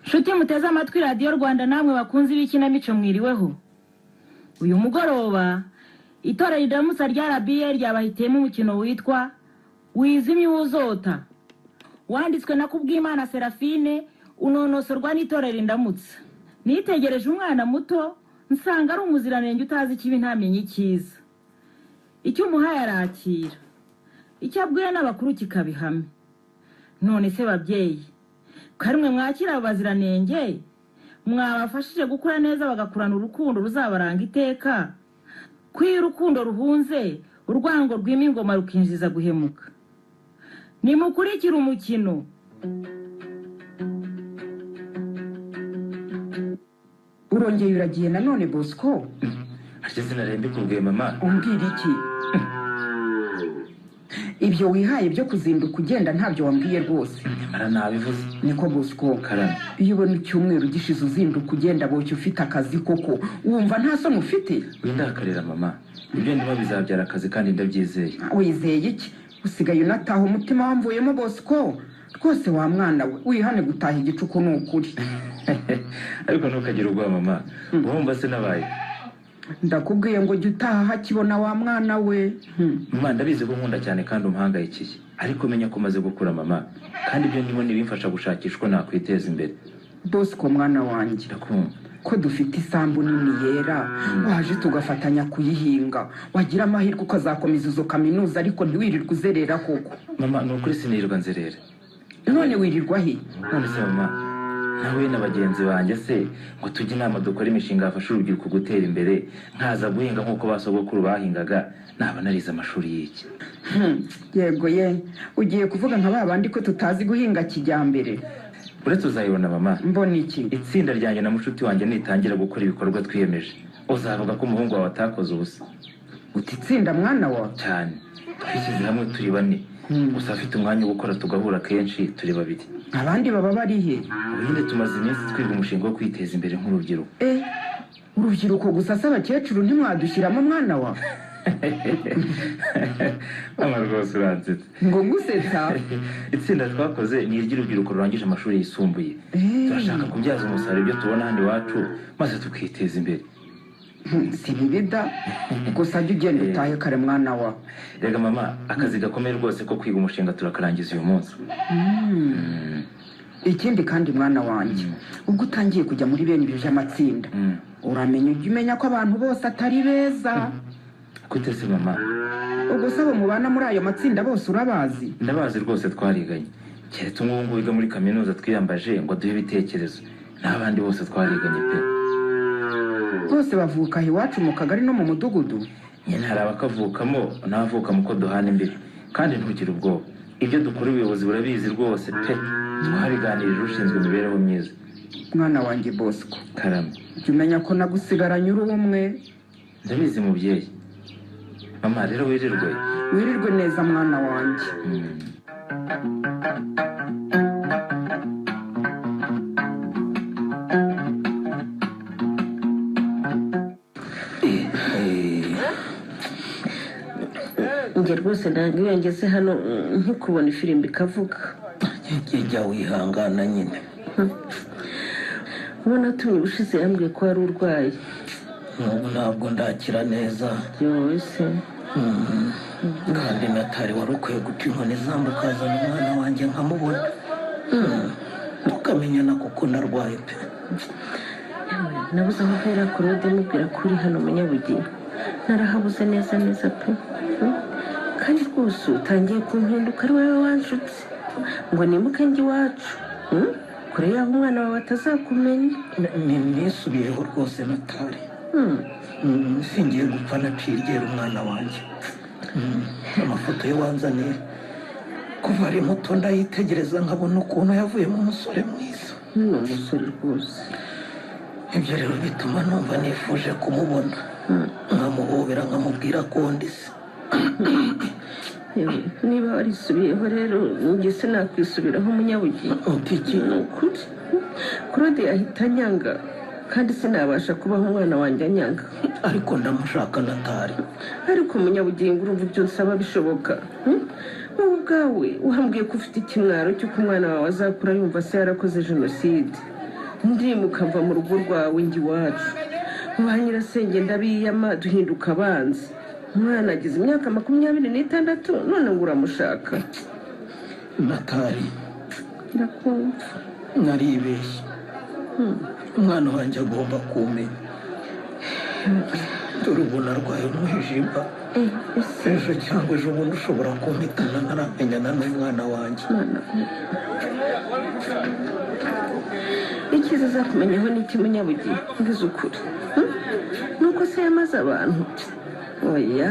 nshuti muteze amatwi radiyo rwanda namwe bakunze ibikinamico mwiriweho uyu mugoroba itorero riramutsa rya rabiye ryabahitiyemo umukino witwa wizimye wuzota wanditswe na kubwimana serafine unonosorwa n'itorero indamutsa nitegereje umwana muto nsanga ari umuziranenge utazi ikibi ntamenye icyiza icyo umuhaye arakira icyo abwiwe n'abakuru kikabihame none se babyeyi karimwe mwakira abo baziranenge mwabafashije gukura neza bagakurana urukundo ruzabaranga iteka ko iyo urukundo ruhunze urwango rwima ingoma rukinjiza guhemuka nimukurikire umukino urongeye uragiye nanone bosco ntacyo izina rero mbikubwiye mama umbwira iki ibyo wihaye byo kuzinduka ugenda ntabyo wambwiye rwose nyamara nabivuze niko bosco karame iyo ubona icyumweru gishize uzinduka ugenda boshye ufite akazi koko wumva nta soni ufite windakarira mama ibyo ndimo bizabyara akazi kandi ndabyizeye wizeye iki usigaye unataha umutima wamvuyemo bosco rwose wa mwana we wihane gutaha igicuku ni ukuri ariko ntukagire ubwoba mama wumva se nabaye ndakubwiye ngo jya utaha hakibona wa mwana we Hmm. mama ndabizi ko nkunda cyane kandi umhangayikiye ariko menya ko umaze gukura mama kandi ibyo ndimo ntibimfasha gushakishwa nakwiteza imbere bosco mwana wanjye ndakumva ko dufite isambu nini yera waje tugafatanya kuyihinga wagira amahirwe ukazakomeza izo kaminuza ariko ntiwirirwe uzerera koko mama ni ukuri sinirwa nzerera none wirirwa he none se mama nawe na bagenzi banjye se ngo tujye inama dukora imishinga yafasha urubyiruko gutera imbere nkaza guhinga nk'uko ba sogokuru bahingaga naba narize amashuri y'iki Hmm, yego ye ugiye kuvuga nka ba bandi ko tutazi guhinga kijyambere uretse uzayibona mama mbona iki itsinda ryanjye na mushuti wanjye nitangira gukora ibikorwa twiyemeje uzavuga ko umuhungu wawe atakoze ubusa uti tsinda mwana wa cyane twishyize hamwe turi bane Hmm. gusa afite umwanya wo gukora tugahura kenshi turi babiri abandi baba bari he ubundi tumaze iminsi twiga umushinga wo kwiteza imbere nk'urubyiruko Eh, urubyiruko gusa se abakecuru ntimwadushyiramo mwana wa mama rwose uransetsa ngo ngusetsa itsinda twakoze ni iry'urubyiruko rurangije amashuri yisumbuye Eh. turashaka kubyaza umusaruro ibyo tubona hano iwacu maze tukiteza imbere Hmm, si bibida gusa jya ugenda utahe kare mwana wa rega mama akazi gakomeye rwose ko kwiga umushinga turakarangiza uyu munsi Hmm. Mm. ikindi kandi mwana wanjye ubwo utangiye kujya muri bene ibi by'amatsinda Mm. uramenya ujya umenya ko abantu bose atari beza Gute se mama ubwo se abo mubana muri ayo matsinda bose urabazi ndabazi rwose twariganye keretse umwe wo wiga muri kaminuza twiyambaje ngo duhe ibitekerezo n'abandi bose twariganye pe bose bavuka aha iwacu mu kagari no mu mudugudu nyine hari abakavukamo n'abavukamo uko duhana imbibi kandi ntugire ubwoba ibyo dukora ubuyobozi burabizi rwose pe twabiganirije ushinzwe imibereho myiza mwana wanjye bosco karame jya umenya ko nagusigaranye uri umwe ndabizi mubyeyi mama rero wirirwe wirirwe neza mwana wanjye Mm. njye rwose ntabwo iyo ngeze hano mm, nkikubona ifirimbi ikavuga jya wihangana nyine ubona tumye ubushize yambwiye ko wari urwaye N'ubu ntabwo ndakira neza byose Mhm. kandi natari wari ukwiye guca inkoni izamu ukazana umwana wanjye nkamubona Mhm. tukamenyana kuko narwaye pe nabuze aho mpera korode mubwira ko uri hano munyabugeni narahabuze neza neza pe Mm. kandi rwose utangiye kumpinduka ari wowe wanshutse ngo nimuke njye iwacu Mm. kure yaho umwana wawe atazakumenya Ni- ni- nisubiyeho rwose natari Mm. Mhm. singiye gupfa naciye iryera umwana wanjye Mhm. amafoto ye wanzaniye kuva ari muto ndayitegereza nkabona ukuntu yavuyemo umusore mwiza ni umusore rwose ibyo rero bituma numva nifuje kumubona nkamuhobera nkamubwira ko ndise Yewe, niba warisubiyeho rero njye se nakwisubiraho umunyabugeni uti iki ni ukuri kurode ahita anyanga kandi sinabasha kubaho umwana wanjye anyaga ariko ndamushaka natari ariko umunyabugingo urumva ibyo nsaba bishoboka hmm? wowe ubwawe wambwiye ko ufite ikimwaro cy'uko umwana wawe azakura yumva se yarakoze jenoside ndimuka mva mu rugo rwawe njye iwacu ba nyirasenge ndabiyama duhinduka abanzi umwana agize imyaka makumyabiri n'itandatu none ngo uramushaka natari ndakumva naribeshye umwana wanjye agomba kumenya dore ubu narwaye umwijima Eh, ese ejo cyangwa ejo bundi ushobora kumpitana ntaramenyana n'umwana wanjye mwana we. icyiza azakumenyaho ni iki munyabugeni mvuze ukuri hmm? ni uko se yamaze abantu oya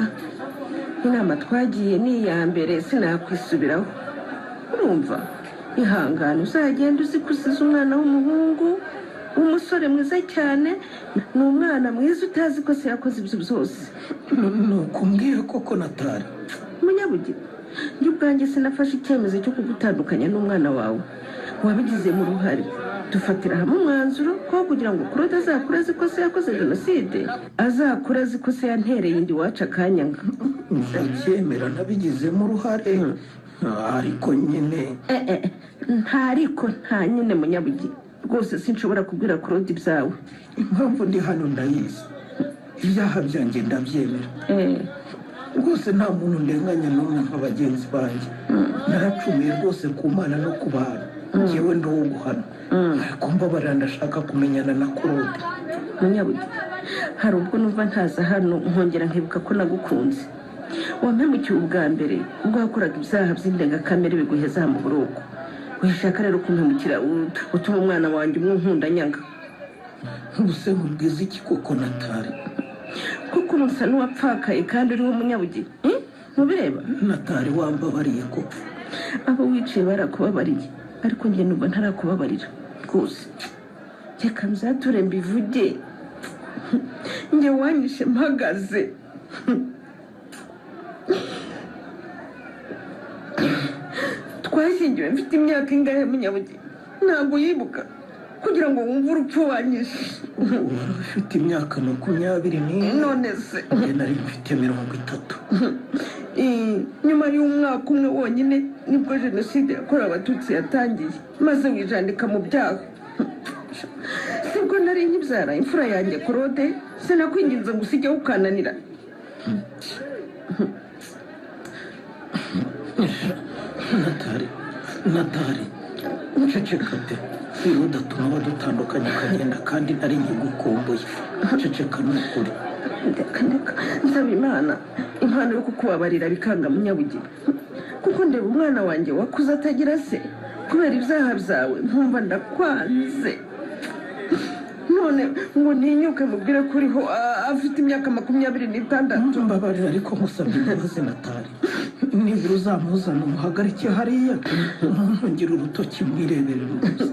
inama twagiye ni iya mbere sinakwisubiraho urumva ihangane uzagenda uzi ko usize umwana w'umuhungu w'umusore mwiza cyane ni umwana mwiza utazi ko se yakoze ibyo byose nuko umbwire koko natari munyabugira njye ubwanjye sinafashe icyemezo cyo kugutandukanya n'umwana wawe wabigizemo uruhare dufatira hamwe umwanzuro ko kugira ngo kurode azakure azi ko se yakoze jenoside azakure azi ko se yantereye indi wacu akanyanga ndacyemera nabigizemo uruhare Ah, ariko nyine Eh, eh, nta ariko nta nyine munyabugira rwose sinshobora kubwira kurode ibyawe impamvu ndi hano ndayizi ibyaha byanjye ndabyemera Eh, rwose nta muntu ndenganya n'umwe nka bagenzi banjye naracumuye rwose ku mana no ku bantu ngewe ndi uwo guhana ariko mbabarira ndashaka kumenyana na korode munyabugira hari ubwo numva ntaza hano nkongera nkibuka ko nagukunze wampemukiye ubwa mbere ubwo wakoraga ibyaha by'indengakamere biguheza aha mu buroko wishaka rero kumpemukira ut- utuma umwana wanjye umwe unkunda nyanga ubuse nkubwiza iki koko natari kuko ubu nsa n'uwapfakaye kandi uriho umunyabugeni Hmm? mubireba natari wambabariye koko abo wicaye barakubabariye ariko njye numva ntarakubabarira rwose reka nzature mbivuge njye wanyishe mpagaze twashyingiwe mfite imyaka ingahe munyabugeni ntabwo yibuka kugira ngo wumve urupfu wanyishe ubu wari ufite imyaka makumyabiri n'ine none se njye nari mfite mirongo itatu Eh, nyuma y'umwaka umwe wonyine nibwo jenoside yakorewe abatutsi yatangiye maze wijandika mu byaha sibwo nari nkibyara imfura yanjye korode sinakwinginze ngo usigeho ukananira natari natari ceceka pe wiruda atuma badutandukanya ukagenda kandi nari nkigukumbuye ceceka ni ukuri ndeka ndeka nsaba imana impano yo kukubabarira bikanga munyabugeni kuko ndeba umwana wanjye wakuze atagira se kubera ibyaha byawe nkumva ndakwanze none ngo ntinyuke mubwire ko uriho ah, afite imyaka makumyabiri n'itandatu mbabarira ariko nkusabye imbabazi natari nibura uzamuzana umuhagarike hariya ntungire urutoki mwirebere rwose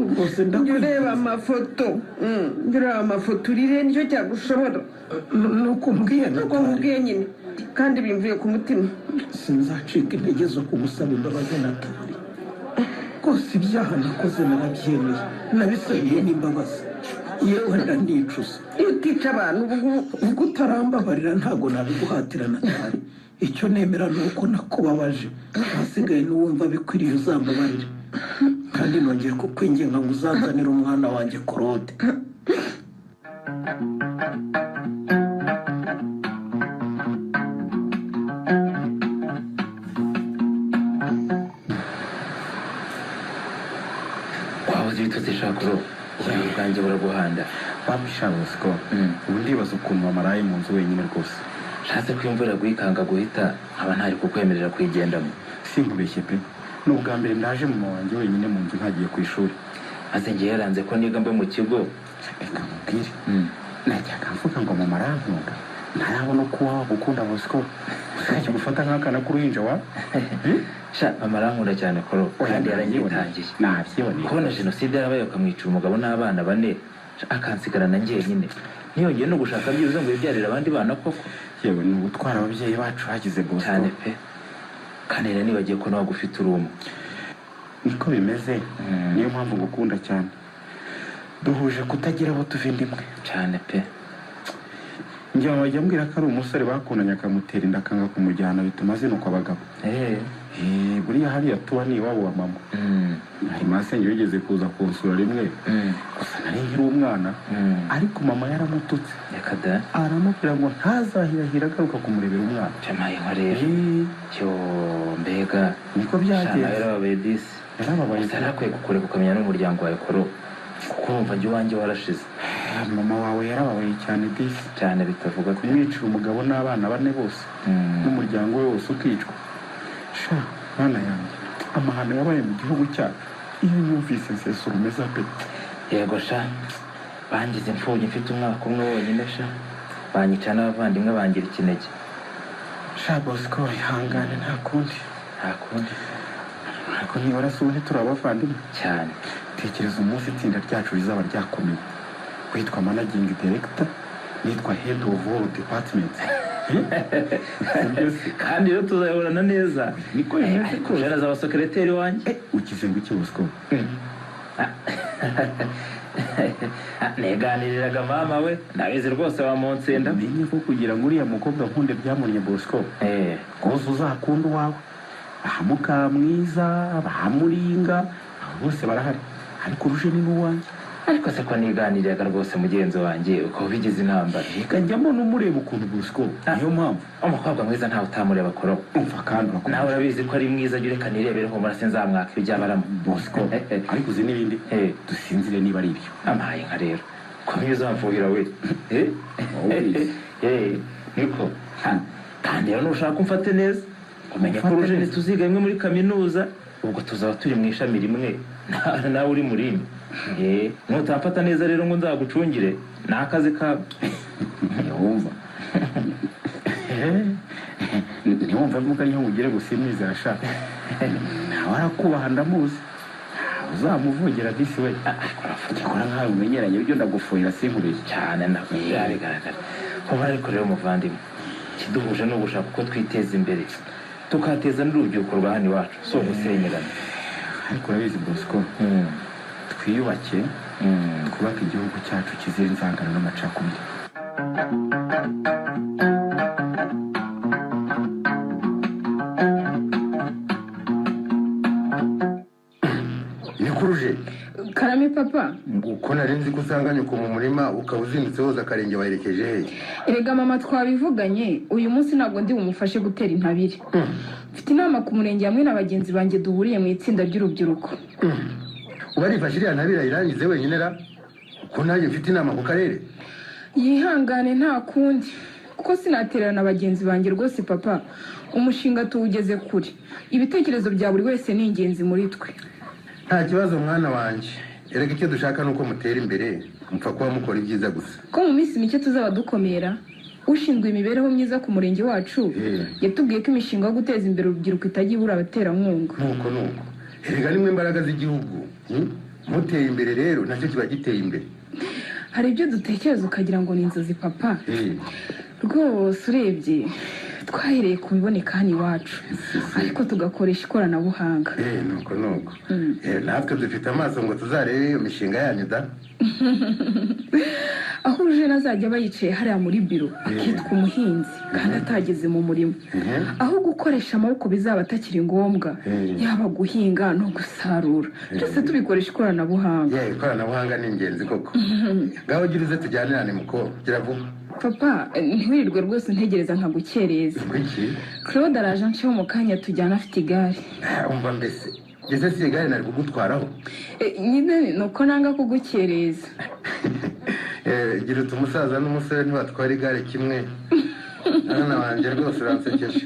rwose njye ndakwiye ureba amafoto Mm, njye ureba amafoto urire nicyo cyagushobora ni uko mbwiye nuko natari nkubwiye nyine kandi bimvuye ku mutima sinzacika intege zo kugusaba imbabazi natari rwose ibyaha nakoze narabyemeye nabisabiye n'imbabazi yewe ndanicuza iyo utica abantu ubu ngubu ubwo utarambabarira ntabwo nabiguhatira natari icyo nemera ni uko nakubabaje ahasigaye n'uwumva bikwiriye uzambabarire kandi nongeye kukwinginga ngo uzanzanire umwana wanjye korode wabuze ibitotsi shakuro ubwenge bwanjye buraguhanda babishabusiko ubu ndibaza ukuntu wamaraye mu nzu wenyine rwose nshatse ko imvura guhikanga guhita nkaba ntari kukwemerera kuyigendamo sinkubeshye pe ni ubwa mbere ndaje mama wanjye wenyine mu nzu ntagiye ku ishuri maze njye yaranze ko niga mba mu kigo reka mubwire najyaga mvuga ngo mama arankunda ntarabona uko waba gukunda bosiko usibye gufata nk'akana k'uruhinja wa sha mama arankunda cyane koro kandi yaranyitangiye nabyiboneye kubona jenoside yarabaye bakamwica umugabo n'abana bane sha, akansigarana njyenyine ntiyongeye no gushaka byibuze ngo yibyarire abandi bana koko yewe ni ugutwara ababyeyi bacu hagize bosiko cyane pe kandi rero nibagiye ko nawe ugufite urumwe niko bimeze niyo mpamvu ngukunda cyane duhuje kutagira abo tuva inda imwe cyane pe njye wajya ambwira ko ari umusore bakundanye akamutera inda akanga kumujyana bituma azinuka abagabo eee Eh, buriya hariya tuba ni iwabo wa mama mm, hari masenge wigeze kuza kunsura rimwe mm, gusa nari nkiri umwana mm. ariko mama yaramututse reka da aramubwira ngo ntazahirahira agaruka kumurebera umwana jamaye nka rero Eh, cyo mbega niko shana byagenze yarababaye disi yarababaye utari akwiye kukureka ukamenya n'umuryango wawe koro kuko wumva njye iwanjye warashize Ah, mama wawe yarababaye cyane disi cyane bitavuga ko kumwicira umugabo n'abana bane bose n'umuryango we wose ukicwa sha mwana yanjye amahano yabaye mu gihugu cyacu iyo yumvise nsesura umeze pe yego sha bangize imfubyi mfite umwaka umwe wonyine sha banyica n'abavandimwe bangira ikinege sha bosco ihangane nta kundi nta kundi ariko ntibarasubone turi abavandimwe cyane tekereza umunsi itsinda ryacu rizaba ryakomeye witwa managingi deregita nitwa hedi ofu woru depatimenti kandi rero tuzayoborana neza niko Eh, bimeze ariko rwose jana zaba sekereteri wanjye Eh, ugize ngo iki bosco neganiriraga mama we nabizi rwose wamuntsinda menye ko kugira ngo uriya mukobwa nkunde byamunye bosco Eh, rwose uzakunda uwawe ba mukamwiza ba muringa abo bose barahari ariko uruje ni n'uwanjye ariko se ko niganiriraga rwose mugenzi wanjye uko bigize intambara reka njyamo n'umureba ukuntu bosco niyo mpamvu umukobwa mwiza ntawe utamureba koroba umva kandi nawe urakomeye urabizi ko ari mwiza jya ureka nirebere humura sinzamwaka ibyo abaramo bosco ariko uzi n'ibindi Eh. dusinzire niba ari ibyo amaye nka rero komye uzamfuhira we Eh? Always. Eh, niko Ha, kandi rero nushaka umfate neza umenya ko Umfate urujeni neza. tuziga rimwe muri kaminuza ubwo tuzaba turi mu ishami rimwe na- nawe uri mu rindi Eh, nutamfata neza rero ngo nzagucungire ni akazi kawe ntiwumva ntiwumva mvuga niyo ugire gusa imyiza yashaka nawe arakubaha ndamuzi uzamuvogera disi we ugikora nkawe umenyeranye byo ndagufuhira sinkurije cyane nabwo birabigaragara kuba ariko rero umuvandimwe ikiduhuje ni ugushaka uko twiteza imbere tukateza n'urubyiruko rwa hano iwacu si ugusenyerana ariko urabizi bosco Mm, twiyubake mm. twubake igihugu cyacu kizira inzangano n'amacakubiri nikuruje karame papa uko nari nzi ko usanga nyoko mu murima ukaba uzindutse woza akarenge waherekeje hehe erega mama twabivuganye uyu munsi ntabwo ndi bumufashe gutera intabire mfite inama ku murenge hamwe na bagenzi banjye duhuriye mu itsinda ry'urubyiruko uba arifashe iriya ntabira irangize wenyine ra ko nanjye mfite inama ku karere yihangane nta kundi kuko sinatererana bagenzi banjye rwose papa umushinga tuwugeze kure ibitekerezo bya buri wese ni ingenzi muri twe nta kibazo mwana wanjye erega icyo dushaka ni uko mutera imbere mupfa kuba mukora ibyiza gusa ko mu minsi mike tuzaba dukomera ushinzwe imibereho myiza ku murenge wacu Eh. yatubwiye ko imishinga yo guteza imbere urubyiruko itajya ibura abaterankunga nuko nuko erega nimwe imbaraga z'igihugu hmm? muteye imbere rero nacyo kiba giteye imbere hari ibyo dutekereza ukagira ngo ni inzozi papa Eh, rwose urebye twahereye ku biboneka hano iwacu ariko tugakoresha ikoranabuhanga eh, nuko nuko Eh, natwe dufite amaso ngo tuzarebe iyo mishinga yanyu da aho urujena azajya aba yicaye hariya muri biro akitwa umuhinzi kandi atageze mu murima Mhm. aho gukoresha amaboko bizaba atakiri ngombwa yaba guhinga no gusarura byose tubikoresha ikoranabuhanga yewe ikoranabuhanga ni ingenzi koko ngaho ugira uze tujyanirane muko gira vuba papa eh, ntiwirirwe rwose ntegereza nkagukereza iki claude araje ansheho mu kanya tujyana afite igare umva mbese ese si igare nari kugutwaraho Eh, nyine ni uko nanga kugukereza Eh, gira uti umusaza n'umusore ntibatwara igare kimwe mwana wanjye rwose uransekeje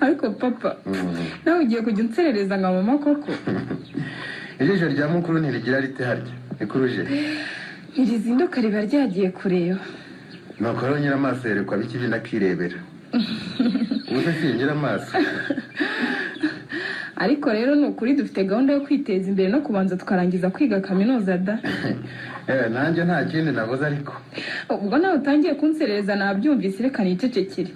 ariko papa nawe ugiye kujya unserereza nka mama koko ijisho rya mukuru ntirigira rite harya rikuruje ntirizinduka riba ryagiye kureba nuko rero nyira amaso yerekwa bikibi nakirebera ubu se singira amaso ariko rero ni ukuri dufite gahunda yo kwiteza imbere no kubanza tukarangiza kwiga kaminuza da Eh, nanjye nta kindi navuze ariko ubwo nawe utangiye kunserereza nabyumvise reka nicecekere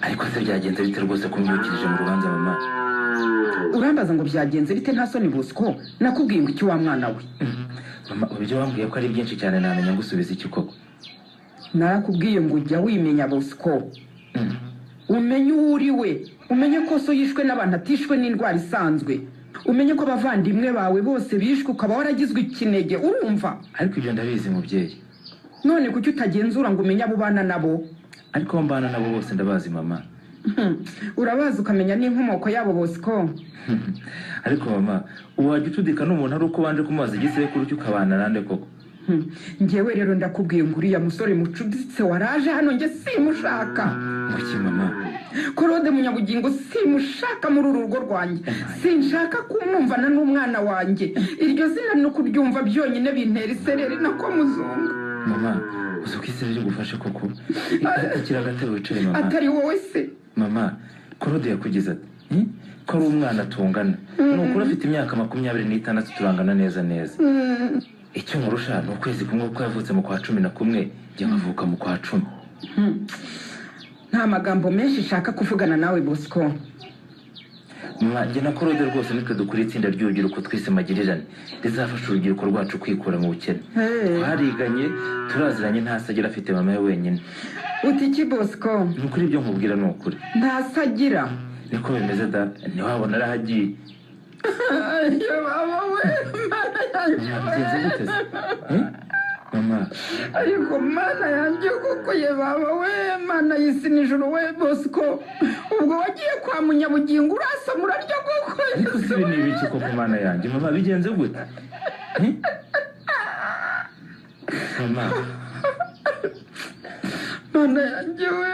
ariko se byagenze bite rwose kumyukirije mu rubanza mama urambaza ngo byagenze bite nta soni bosco nakubwiye ngo icyo wa mwana we mama ubu ibyo wambwiye ko ari byinshi cyane namenya ngusubiza iki koko narakubwiye ngo ujya wimenya bosco umenye uwo uri we umenye ko so yishwe n'abantu atishwe n'indwara isanzwe umenye ko abavandimwe bawe bose bishwe ukaba waragizwe ikinege urumva ariko ibyo ndabizi mubyeyi none kuki utagenzura ngo umenye abo ubana nabo ariko abo mbana nabo bose ndabazi mama Hmm, urabazi ukamenya n'inkomoko yabo bosco ariko mama wajya ucudika n'umuntu ari uko wanje kumubaza igisekuru cy'ukabana nande koko Hmm, njyewe rero ndakubwiye ngo uriya musore mucuditse waraje hano njye simushaka muki mama korode munyabugingo simushaka muri uru rugo rwanjye sinshaka kumwumvana n'umwana wanjye iryo zina no kuryumva byonyine bintera isereri nako muzunga mama uzi ko isi rigufashe koko ikira agatebe wicaye mama atari wowe se mama korode yakugize ati "Eh, ko ari umwana tungana ni ukuri afite imyaka makumyabiri n'itandatu turangana neza neza icyo nkurusha ni ukwezi kumwe kuko yavutse mu kwa cumi na kumwe njye nkavuka mu kwa cumi nta magambo menshi nshaka kuvugana nawe bosco mama njye na korode rwose nitwe dukora itsinda ry'urubyiruko twise magirirane rizafasha urubyiruko rwacu kwikura mu bukene Hey. twariganye turaziranye nta sagira afite mama we wenyine uti iki bosco ni ukuri ibyo nkubwira ni ukuri ntasagira niko bimeze da ntiwabona arahagiye iyo baba we mana yanjye mama bigenze gute se Eh? mama ariko mana yanjye kuko ye baba we mana y'isi n'ijuru we bosco ubwo wagiye kwa munyabugingo urasa murarya kuko ariko si ibintu ibiki koko mana yanjye mama bigenze gute Eh? mama mana yanjye we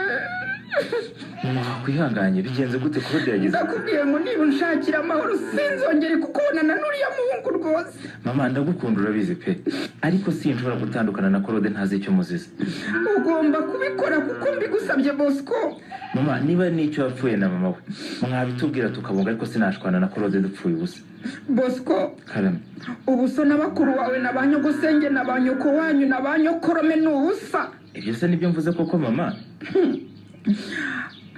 mama wakwihanganye bigenze gute kuba byagize ndakubwiye ngo niba unshakira amahoro sinzongere kukubonana n'uriya muhungu rwose mama ndagukunda urabizi pe ariko sinshobora gutandukana na korode ntazi icyo muzize ugomba kubikora kuko mbigusabye bosco mama niba n'icyo yapfuye na mama we mwabitubwira tukabunga ariko sinashwana na korode dupfuye ubusa bosco karame ubu so na bakuru wawe na ba nyogosenge na ba nyoko wanyu na ba nyokorome ni ubusa ibyo se nibyo mvuze koko mama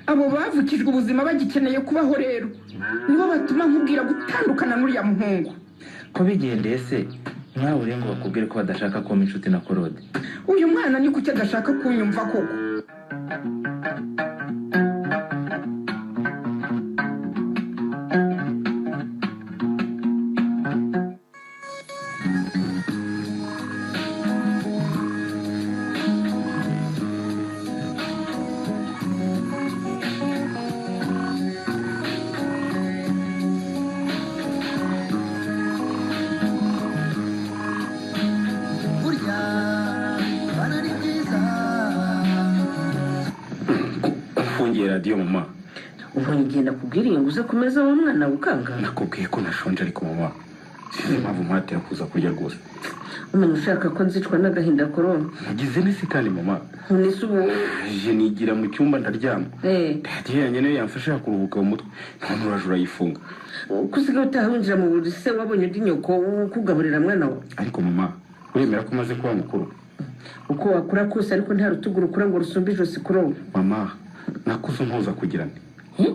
abo bavukijwe ubuzima bagikeneye kubaho rero nibo batuma nkubwira gutandukana n'uriya muhungu ko bigendeye se mwawe urengo bakubwire ko badashaka kuba inshuti na korode uyu mwana ni kuki adashaka kunyumva koko ufungiye radiyo mama ubwo ngenda kubwiriye ngo uze kumeza wa mwana we ukanga nakubwiye ko nashonje ariko mama sinzi impamvu mwatera kuza kurya rwose umuntu ushaka ko nzicwa n'agahinda korona mugize n'isi kandi mama ntunise ubu je nigira mu cyumba ndaryama Eh, radiyo yanjye niyo yamfasha kuruhuka mu mutwe none urajura urayifunga ko usigaye utaha winjira mu buriri se wabonye undi nyoko ukugaburira mwana wawe ariko mama uremera ko umaze kuba mukuru uko wakura kose ariko nta rutugu rukura ngo rusumbe ijosi kuroba mama nakuze ntuza kugirana Eh,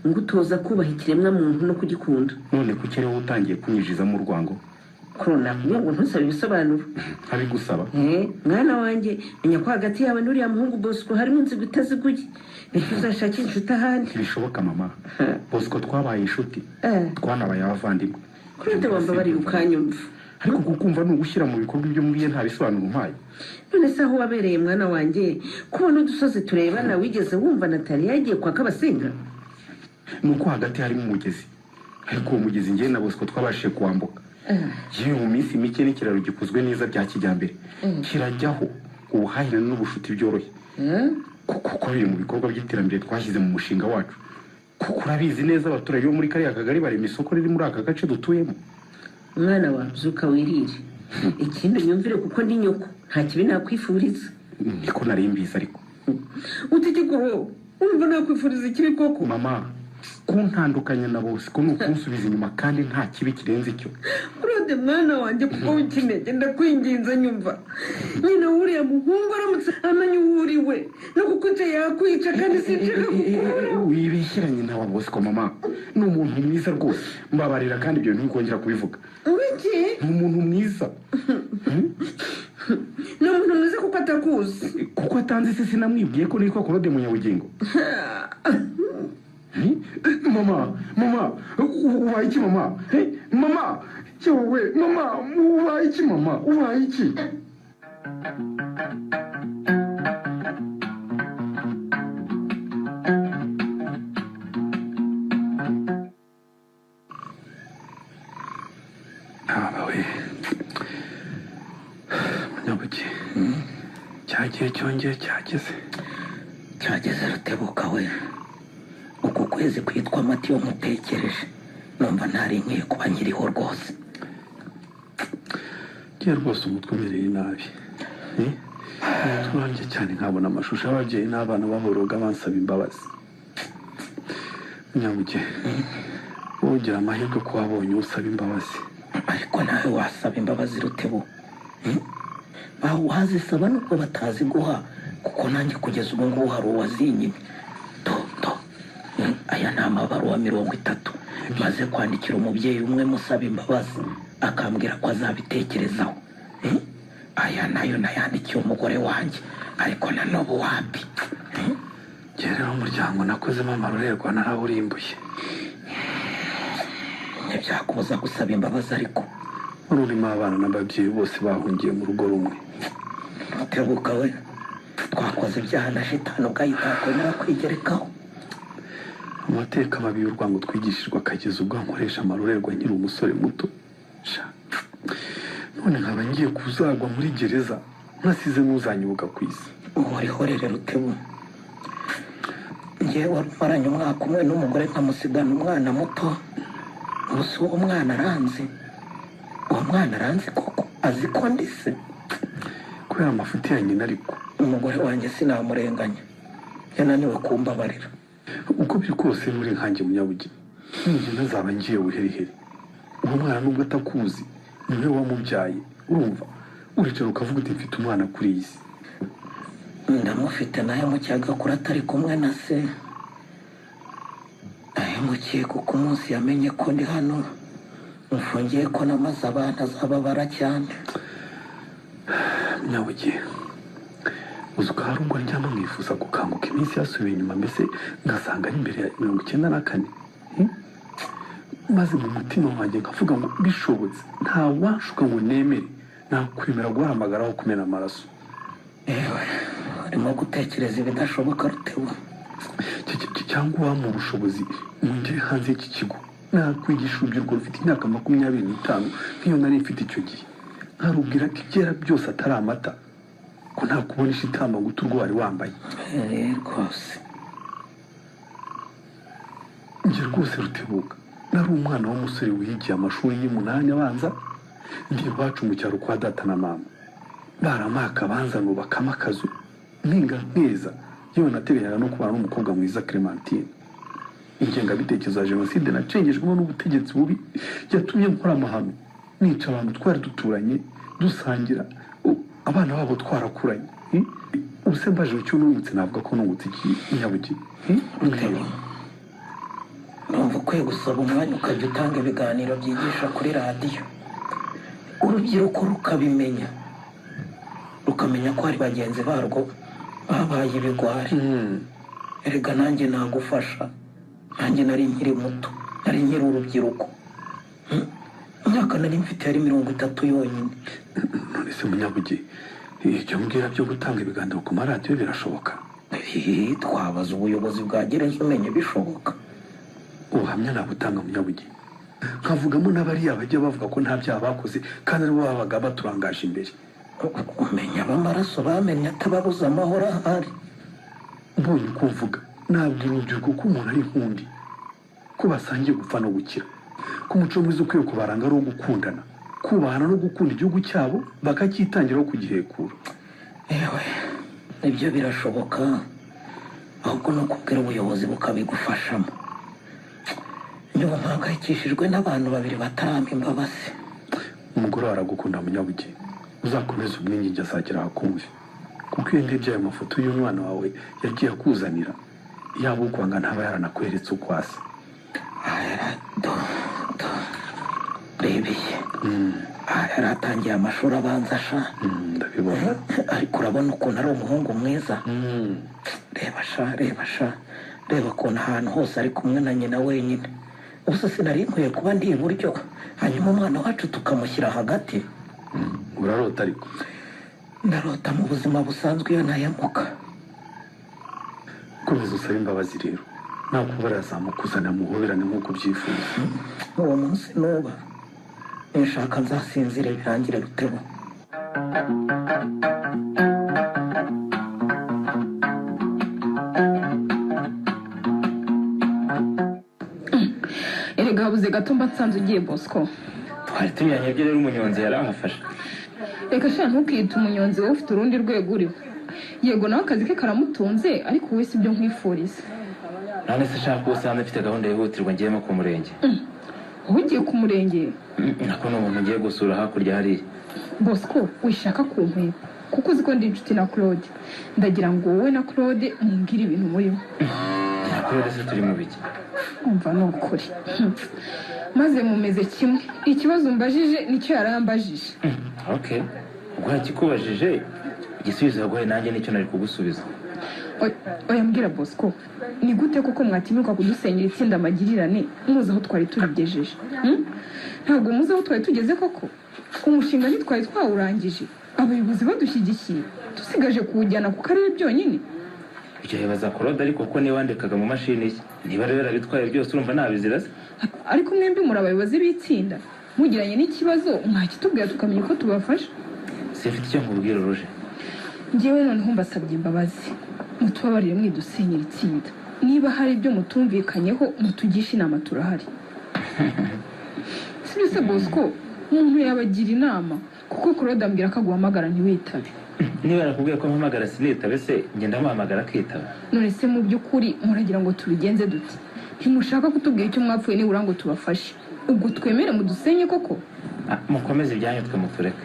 ngo utoza kubaha ikiremwamuntu no kugikunda none kuki ariwe utangiye kunyinjizamo urwango korona kugira ngo ntusaba ibisobanuro abigusaba Eh, mwana wanjye menya ko hagati yawe n'uriya muhungu bosco harimo inzigo itaziguye nicyo uzashakira inshuti ahandi ntibishoboka mama Eh. bosco twabaye inshuti Eh. twanabaye abavandimwe kurinde wambabariye ukanyumva ariko kukumva ni ugushyira mu bikorwa ibyo mbwiye nta bisobanuro umpaye none se aho wabereye mwana wanjye kubona udusozi turebana wigeze wumva natali yagiye kwaka abasenga ni uko hagati harimo umugezi ariko uwo mugezi njyewe na bosco twabashije kuwambuka yewe mu minsi mike n'ikiraro gikozwe neza bya kijyambere kirajyaho ubuhahirane n'ubucuti byoroshye kuko uko biri mu bikorwa by'iterambere twashyize mu mushinga wacu kuko urabizi neza abaturage bo muri kariya kagari barema isoko riri muri aka gace dutuyemo mwana wa byuka wirire ikindi unyumvire kuko ndi nyoko nta kibi nakwifuriza niko nari mbizi ariko utegeko umva nakwifuriza ikibi koko mama kuntandukanya na bose ko ni ukunsubiza inyuma kandi nta kibi kirenze icyo urode mwana wanjye kuko ukinege ndakwinginze nyumva nyina wuriya muhungu aramutse amenye uwo uri we no kukwica yakwica kandi sinshaka kukubura wibesheranye nawe bosco mama ni umuntu mwiza rwose mbabarira kandi ibyo ntibikongera kubivuga wiki ni umuntu mwiza ni umuntu mwiza kuko atakuzi kuko atanze isi sinamwibwiye ko nitwa claude munyabugingo Hmm? mama mama ubaye iki mama Eh, mama yewe mama ubaye iki mama ubaye iki ntaba we munyabuki cyagiye cyongeye cyageze cyageze rutebuka we uku kwezi kwitwa amatiyo mutekereje numva ntari nkwiye kuba nkiriho rwose ngiye rwose umutwe umereye nabi Eh, uranjye cyane nkabona amashusho y'ababyeyi n'abana bahoroga bansaba imbabazi munyabuki wowe ugira amahirwe ko wabonye usaba imbabazi ariko nawe wasaba imbabazi rutebu Hmm? Ba- wazisaba nubwo batazi guha kuko nanjye kugeza ubu ngubu hari uwazinyimye toto Hmm, aya ni amabaruwa mirongo itatu maze kwandikira umubyeyi umwe musaba imbabazi akambwira ko azabitekerezaho Hmm? aya nayo nayandikiye umugore wanjye ariko nanobu wapi Hmm? ngewe rero umuryango nakozemo amarorerwa narawurimbuye ntibyakubuza gusaba imbabazi ariko wari urimo abana n'ababyeyi bose bahungiye mu rugo rumwe Rutebuka we twakoze ibyaha na shitani ubwahita yakwemera kwigerekaho amateka mabi y'urwango twigishijwe akageza ubwo nkoresha amarorerwa nkiri umusore muto Sha. none nkaba ngiye kuzagwa muri gereza nkasize n'uzanyibuka ku isi uhorihorere rutebu njye wari umaranye umwaka umwe n'umugore nkamusigana umwana muto gusa uwo mwana aranzi uwo mwana aranzi koko azi ko ndise kubera amafuti ya nyina ariko umugore wanjye sinamurenganya yananiwe kumbabarira uko biri kose muri nkange munyabugeni njye ntazaba ngiye buheriheri uwo mwana nubwo atakuzi ni we wamubyaye urumva uricara ukavuga uti mfite umwana kuri iyi si ndamufite nayo mu cyagakura atari kumwe na se ahemukiye kuko umunsi yamenye ko ndi hano mfungiye ko namaze abana azababara cyane nyabugiye uzi ko hari ubwo njyamo mwifuza gukanguka iminsi yasubiye inyuma mbese ngasanga ari imbere ya mirongo icyenda na kane Hmm? maze mu mutima wanjye nkavuga ngo bishobotse nta washuka ngo nemere nakwemera guhamagaraho kumena amaraso yewe urimo gutekereza ibidashoboka rutewe Cy- cy- cy- cyangwa uwampa ubushobozi mwinjire hanze y'iki kigo nakwigisha urubyiruko rufite imyaka makumyabiri n'itanu nk'iyo nari mfite icyo gihe nkarubwira ko ibyera byose atari amata ko nta kubona ishitamba ngo uturwe wari wambaye Eh, rwose njye rwose rutebuka nari umwana w'umusore wigiye amashuri y'umunani abanza ndi iwacu mu cyaro kwa data na mama baramaka banzano bakama akazu mpinga nkeza yewe nateganyaga no kubana n'umukobwa mwiza clementine ingengabitekerezo ya jenoside nacengejwemo n'ubutegetsi bubi yatumye nkora amahano nica abantu twari duturanye dusangira u- abana babo twarakuranye Hmm? ubu se mbaje icyo nungutse navuga ko nungutse iki nyabugeni Hmm? Mbwira. numva ukwiye gusaba umwanya ukajya utanga ibiganiro byigisha kuri radiyo urubyiruko rukabimenya rukamenya ko hari bagenzi barwo babaye ibigwari erega nanjye nagufasha nanjye nari nkiri muto nari nkiri urubyiruko Hmm? imyaka nari mfite yari mirongo itatu yonyine none se munyabuge ibyo mbwira byo gutanga ibiganiro ku maradiyo birashoboka Eh, twabaza ubuyobozi bwa gereza umenye bishoboka ubuhamya nabutanga munyabuge nkavugamo n'abariya bajya bavuga ko nta byaha bakoze kandi aribo babaga baturangaje imbere umenya abamaraso bamenye atababuze amahoro ahari mbonye uko mvuga nabwira urubyiruko ko umuntu ari inkundi ko basangiye gupfa no gukira ko umuco mwiza ukwiye kubaranga ari uwo gukundana kubahana no gukunda igihugu cyabo bakacyitangiraho kugihekura yewe ibyo birashoboka ahubwo ni ukubwira ubuyobozi bukabigufashamo ndumva mpangayikishijwe n'abantu babiri batarampa imbabazi umugore wawe aragukunda munyabugeni uzakomeze umwinginge azagera hakumve kuko iyo ndebye ayo mafoto y'umwana wawe yagiye akuzanira yaba ukwanga ntaba yaranakureretse uko asa rebeye aha yari atangiye amashuri abanza sha Mm, ndabibona ariko urabona ukuntu ari umuhungu mwiza reba sha reba sha reba ukuntu ahantu hose ari kumwe na nyina wenyine gusa sinari nkwiye kuba ndi iburyo hanyuma umwana wacu tukamushyira hagati urarota ariko ndarota mu buzima busanzwe iyo ntayamuka komeza usabe imbabazi rero nakubara yazamukuzanira muhoberane nk'uko ubyifuza uwo munsi nuba nshaka nzasinzire birangire rutebo erega habuze gato mba nsanze ugiye bosco twari tunyuranye byo rero umunyonzi yarahafashe reka sha ntukiyite umunyonzi wowe ufite urundi rwego uriho yego nawe akazi ke karamutunze ariko wowe si byo nkwifuriza none se nshaka ubu usanze mfite gahunda yihutirwa ngiyemo ku murenge wowe ugiye ku murenge nako ni umuntu ngiye gusura hakurya hariya bosco wishaka ku nkwepa kuko uzi ko ndi inshuti na claude ndagira ngo wowe na claude mumbwire ibintu murimo nakuri rero se turi mu biki umva ni ukuri maze mumeze kimwe ikibazo umbajije nicyo yari yambajije okay ubwo yakikubajije igisubizo yaguhaye nanjye nicyo nari kugusubiza Oya- oya mbwira bosco ni gute koko mwatinyuka kudusenyera itsinda amagirirane muzi aho twari turigejeje Hmm? ntabwo muzi aho twari tugeze koko umushinga ntitwari twawurangije abayobozi badushyigikiye dusigaje kuwujyana ku karere byonyine ibyo bibaza korode ariko ko niba wandikaga mu mashini ye niba rero yarabitwaye byose urumva ntabizira se ariko mwembi muri abayobozi b'itsinda mugiranye n'ikibazo mwakitubwira tukamenya uko tubafasha simfite icyo nkubwira uruje ngewe noneho mbasabye imbabazi mutubabarire mwidusenyera itsinda niba hari ibyo mutumvikanyeho mutugishe inama turahari sibyo se bosco umuntu yabagira inama kuko claude ambwira ko aguhamagara ntiwitabe niba yarakubwiye ko mpamagara sinitabe se ngenda amuhamagara akitaba none se mu by'ukuri muragira ngo tubigenze dute ntimushaka kutubwira icyo mwapfuye nibura ngo tubafashe ubwo twemere mudusenye koko Ah, mukomeze ibyanyu twe mutureke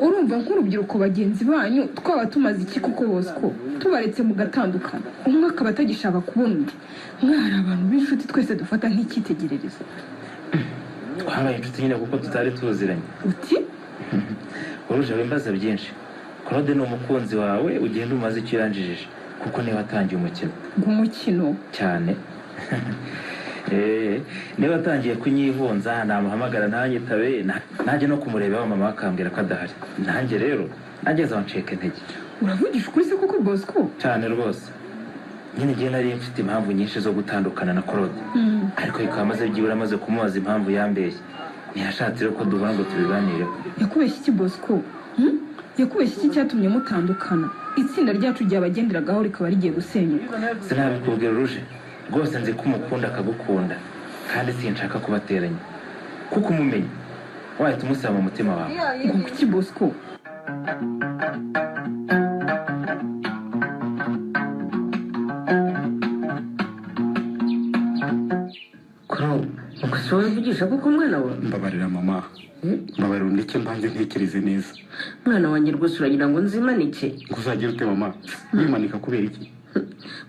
urumva nk'urubyiruko bagenzi banyu twaba tumaze iki kuko bosco tubaretse mugatandukana umwe akaba atagishaka kubona undi mwari abantu b'inshuti twese dufata nk'icyitegererezo twabaye inshuti nyine kuko tutari tuziranye uti uruje wimbaza byinshi claude ni umukunzi wawe ugenda umaze icyo yanjijije kuko niba atangiye umukino ngo umukino cyane Eh, niba atangiye kunyihunza namuhamagara ntanyitabe na- nanjye no kumureba wa mama bakambwira ko adahari nanjye rero nageze aho ncika intege uravugisha ukuri se koko bosco cyane rwose nyine ngiye nari mfite impamvu nyinshi zo gutandukana na claude Mm. ariko bikaba maze byibura amaze kumubaza impamvu yambeshye ntiyashatse rero ko duhura ngo tubiganireho yakubeshya iki bosco Hmm? yakubeshya iki cyatumye mutandukana itsinda ryacu ryabagenderagaho rikaba rigiye gusenyuka sinabikubwira uruje rwose nzi ko umukunda akagukunda kandi sinshaka kubateranya kuko umumenya wahita umusaba mu mutima wawe ngo kuki bosco korobu ubwo si wowe uvugisha kuko umwana wawe mbabarira mama mbabarira undeke mbanze ntekereze neza umwana wanjye rwose uragira ngo nzimanike ngo uzagire ute mama yimanika kubera iki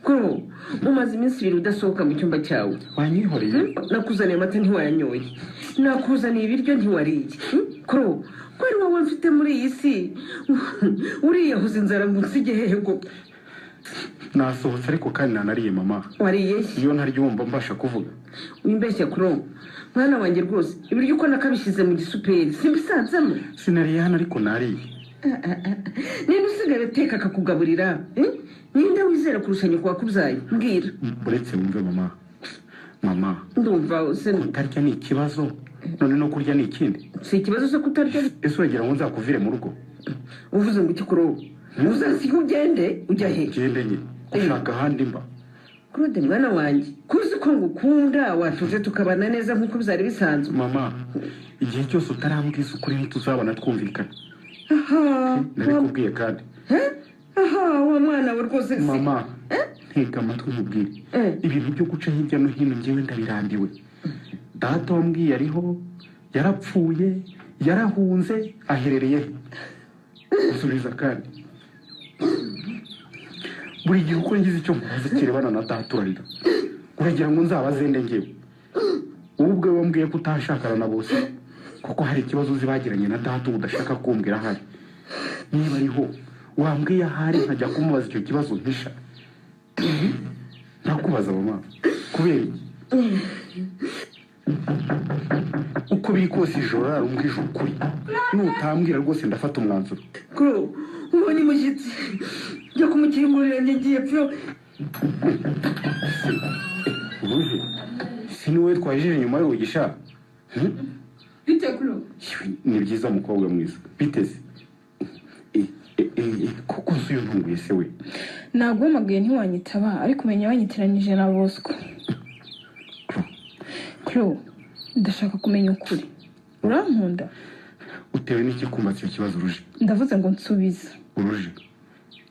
korobu umaze iminsi ibiri udasohoka mu cyumba cyawe wanyihoreye Hmm? nakuzaniye amata ntiwayanyoye nakuzaniye ibiryo ntiwariye Hmm? korobu ko ari wowe mfite muri iyi si uriyahuza inzara ngo nsige hehe ngo nasohotse ariko kandi nanariye mama wariye he? iyo ntaryo wumva mbasha kuvuga wimbeshya korobu mwana wanjye rwose ibiryo uko nakabishyize mu gisuperi simbisanzemo sinariye hano ariko nariye ninde usigara ateka akakugaburira Eh? ninde wizera kurusha nyoko wakubyaye mbwira uretse wumve mama mama ndumva se kutarya ni ikibazo none no kurya ni ikindi si ikibazo cyo kutarya ese uragira ngo nzakuvire mu rugo uvuze ngo iki korobu uzasiga ugende ujya he ngende nye ushaka ahandi mba claude mwana wanjye kuzi ko ngukunda watuje tukabana neza nk'uko byari bisanzwe mama igihe cyose utarambwiza ukuri ntituzabona twumvikana aha nabikubwiye kandi aha wa mwana we rwose si mama ntega amatwi nkubwire ibintu byo guca hirya no hino njyewe ndabirambiwe data wambwiye ariho yarapfuye yarahunze aherereye he gusubiza kandi buri gihe uko ngize icyo mvuze kirebana na data urarira uragira ngo nzabaze nde ngewe wowe ubwawe wambwiye ko utashakana na bose kuko hari ikibazo uzi bagiranye na data ubu udashaka kumbwira ahari niba ariho wambwiye ahari nkajya kumubaza icyo kibazo ntisha nakubaza mama kubera iki uko biri kose ijoro rarumbwije ukuri nutambwira rwose ndafata umwanzuro kuro ubonye umushyitsi njya kumukingurira ngiye pyo ubuhe si niwe twajije inyuma y'urugi sha Hmm? bite kuro ni byiza mukobwa mwiza biteze Eh, eh, eh, kuko nzi iyo ntunguye se we ntabwo wamagaye ntiwanyitaba ariko umenya wanyitiranyije na bosco kuro ndashaka kumenya ukuri urankunda utewe n'ikikumbatse icyo kibazo uruje ndavuze ngo nsubiza uruje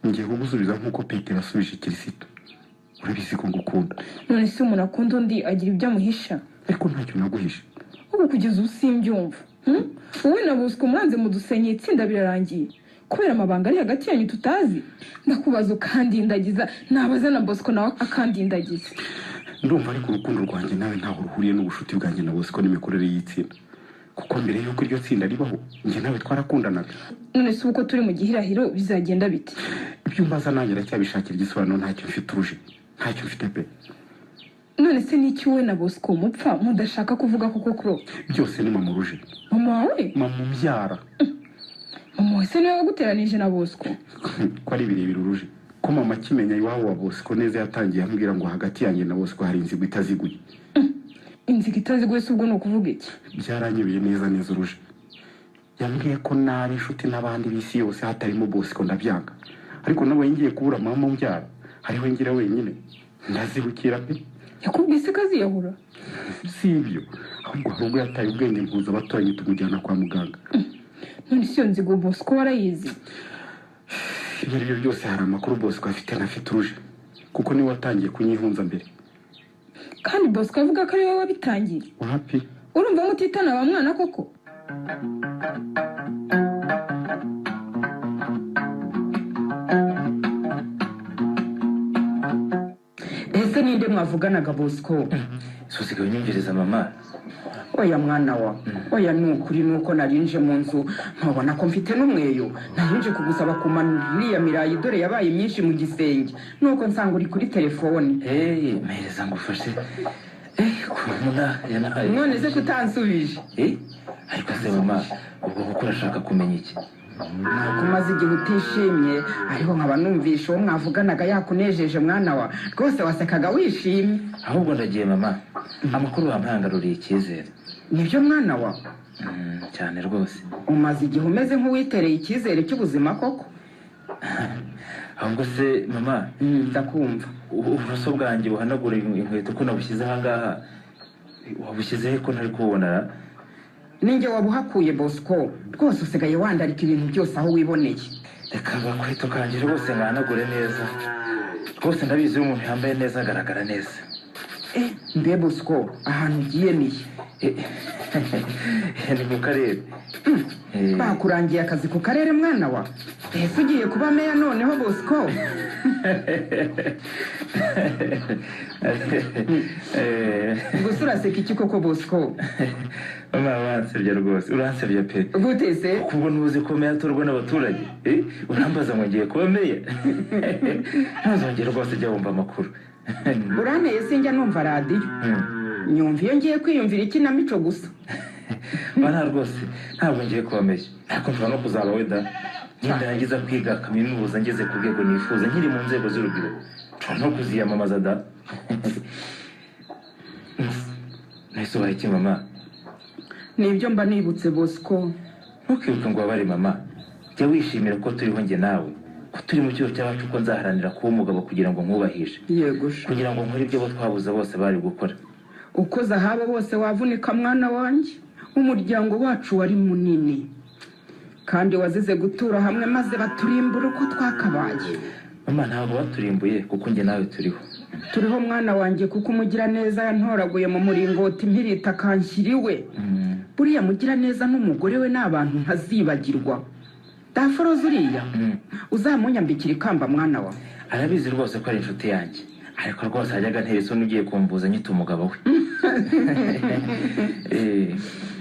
ngiye kugusubiza nk'uko petero yasubije kirisito urabizi ko ngukunda none si umuntu akunda undi agira ibyo amuhisha ariko ntacyo naguhishe ubu kugeza ubu simbyumva hmm? wowe na bosco mwanze mudusenye itsinda birarangiye kubera amabanga ari hagati yanyu tutazi ndakubaza ukandindagiza nabaza na bosco nawe akandindagiza ndumva ariko urukundo rwanjye nawe ntaho ruhuriye n'ubucuti bwanjye na bosco n'imikorere y'itsinda kuko mbere y'uko iryo tsinda ribaho njye nawe twarakundanaga none se ubu ko turi mu gihirahiro bizagenda bite ibyo mbaza nanjye iracyabishakira igisobanuro ntacyo mfite uruje ntacyo mfite pe none se n'iki wowe na bosco mupfa mudashaka kuvuga koko kuro byose ni mama uruje mama wawe mama umbyara mama wawe se niwe waguteranije na bosco ko ari birebire uruje ko mama akimenya iwabo wa bosco neza yatangiye ambwira ngo hagati yanjye na bosco hari inzigo itaziguye inzika itaziguye se ubwo ni ukuvuga iki byaranyobeye neza neza uruje yambwiye ko nari inshuti n'abandi b'isi yose hatarimo bosco ndabyanga ariko nawe ngiye kubura mama umbyara hariho ngira wenyine ndazibukira pe yakubwiye se kaziyahura si ibyo ahubwo hari ubwo yataye ubwenge mpuza abaturanyi tumujyana kwa muganga none se iyo nzigo bosco warayizi ibyo ari byo byose hari amakuru bosco afite ntafite uruje kuko niwe watangiye kunyihunza mbere kandi bosco avuga ko ari wowe wabitangiye wapi urumva mutitana wa mwana koko ese ninde mwavuganaga bosco susigaye unyumviriza mama oya mwana wa oya ni ukuri ni uko narinje mu nzu nkabona ko mfite n'umweyo narinje kugusaba kumanura iriya mirayi dore yabaye myinshi mu gisenge nuko nsanga uri kuri telefone eee mpereza ngo ufashe eee kubona yanahaye none se kutansubije eee ariko se mama ubwo kuko urashaka kumenya iki ntabwo umaze igihe utishimye ariko nkaba numvisha uwo mwavuganaga yakunejeje mwana wa rwose wasekaga wishimye ahubwo ndagiye mama amakuru wamparangaruriye icyizere nibyo mwana wa Mm, cyane rwose umaze igihe umeze nk'uwitereye icyizere cy'ubuzima koko ahubwo se mama Mm, ndakumva ubu uburoso bwanjye buhanagura inkweto ko nabushyize ahangaha wabushyize he ko ntari kububona ninjye wabuhakuye bosco rwose usigaye wandarika ibintu byose aho wiboneye reka agakweto kanjye rwose mwanagure neza rwose ndabizi iyo umuntu yambaye neza agaragara neza mbe bosco ahantu ugiye niye Eh, ni mu karere Eh, bakurangiye akazi ku karere mwana wa ese ugiye kuba meya noneho bosco eh, gusa uraseka iki koko bosco mama uransebya rwose uransebya pe gute se kubwo ntuzi ko meya atorwa n'abaturage Eh, urambaza ngo ngiye kuba meya ntuzongere rwose ujya wumva amakuru uranteye sinjya numva radiyo Hmm. nyumva iyo ngiye kwiyumvira ikinamico gusa mba nta rwose ntabwo ngiye kubamenya ariko mva no kuzaba weda ngenda nagiza kwiga kaminuza ngeze ku rwego nifuza nkiri mu nzego z'urubyiruko nshobora no kuziyamamaza da nahise ubaye iki mama nibyo mba nibutse bosco ntukibuke ngo wabare mama jya wishimira ko turiho njye nawe ko turi mu cyuho cyacu ko nzaharanira kuba umugabo kugira ngo nkubahije yeguje kugira ngo nkore ibyo bo twabuze bose bari gukora uko zahabo bose wavunika mwana wanjye umuryango wacu wari munini kandi wazize gutura hamwe maze baturimbura uko twakabaye mama ntabwo baturimbuye kuko njye nawe turiho turiho mwana wanjye kuko umugiraneza yantoraguye mu muringoti mpirita kanshyiriwe Mm, buriya mugiraneza n'umugore we ni abantu ntazibagirwa daforoze uriya mm. uzamunyambikira ikamba mwana wa arabizi rwose ko ari inshuti yanjye ariko rwose hajyaga ntera isoni ugiye kumvuza nyita umugabo we Eh,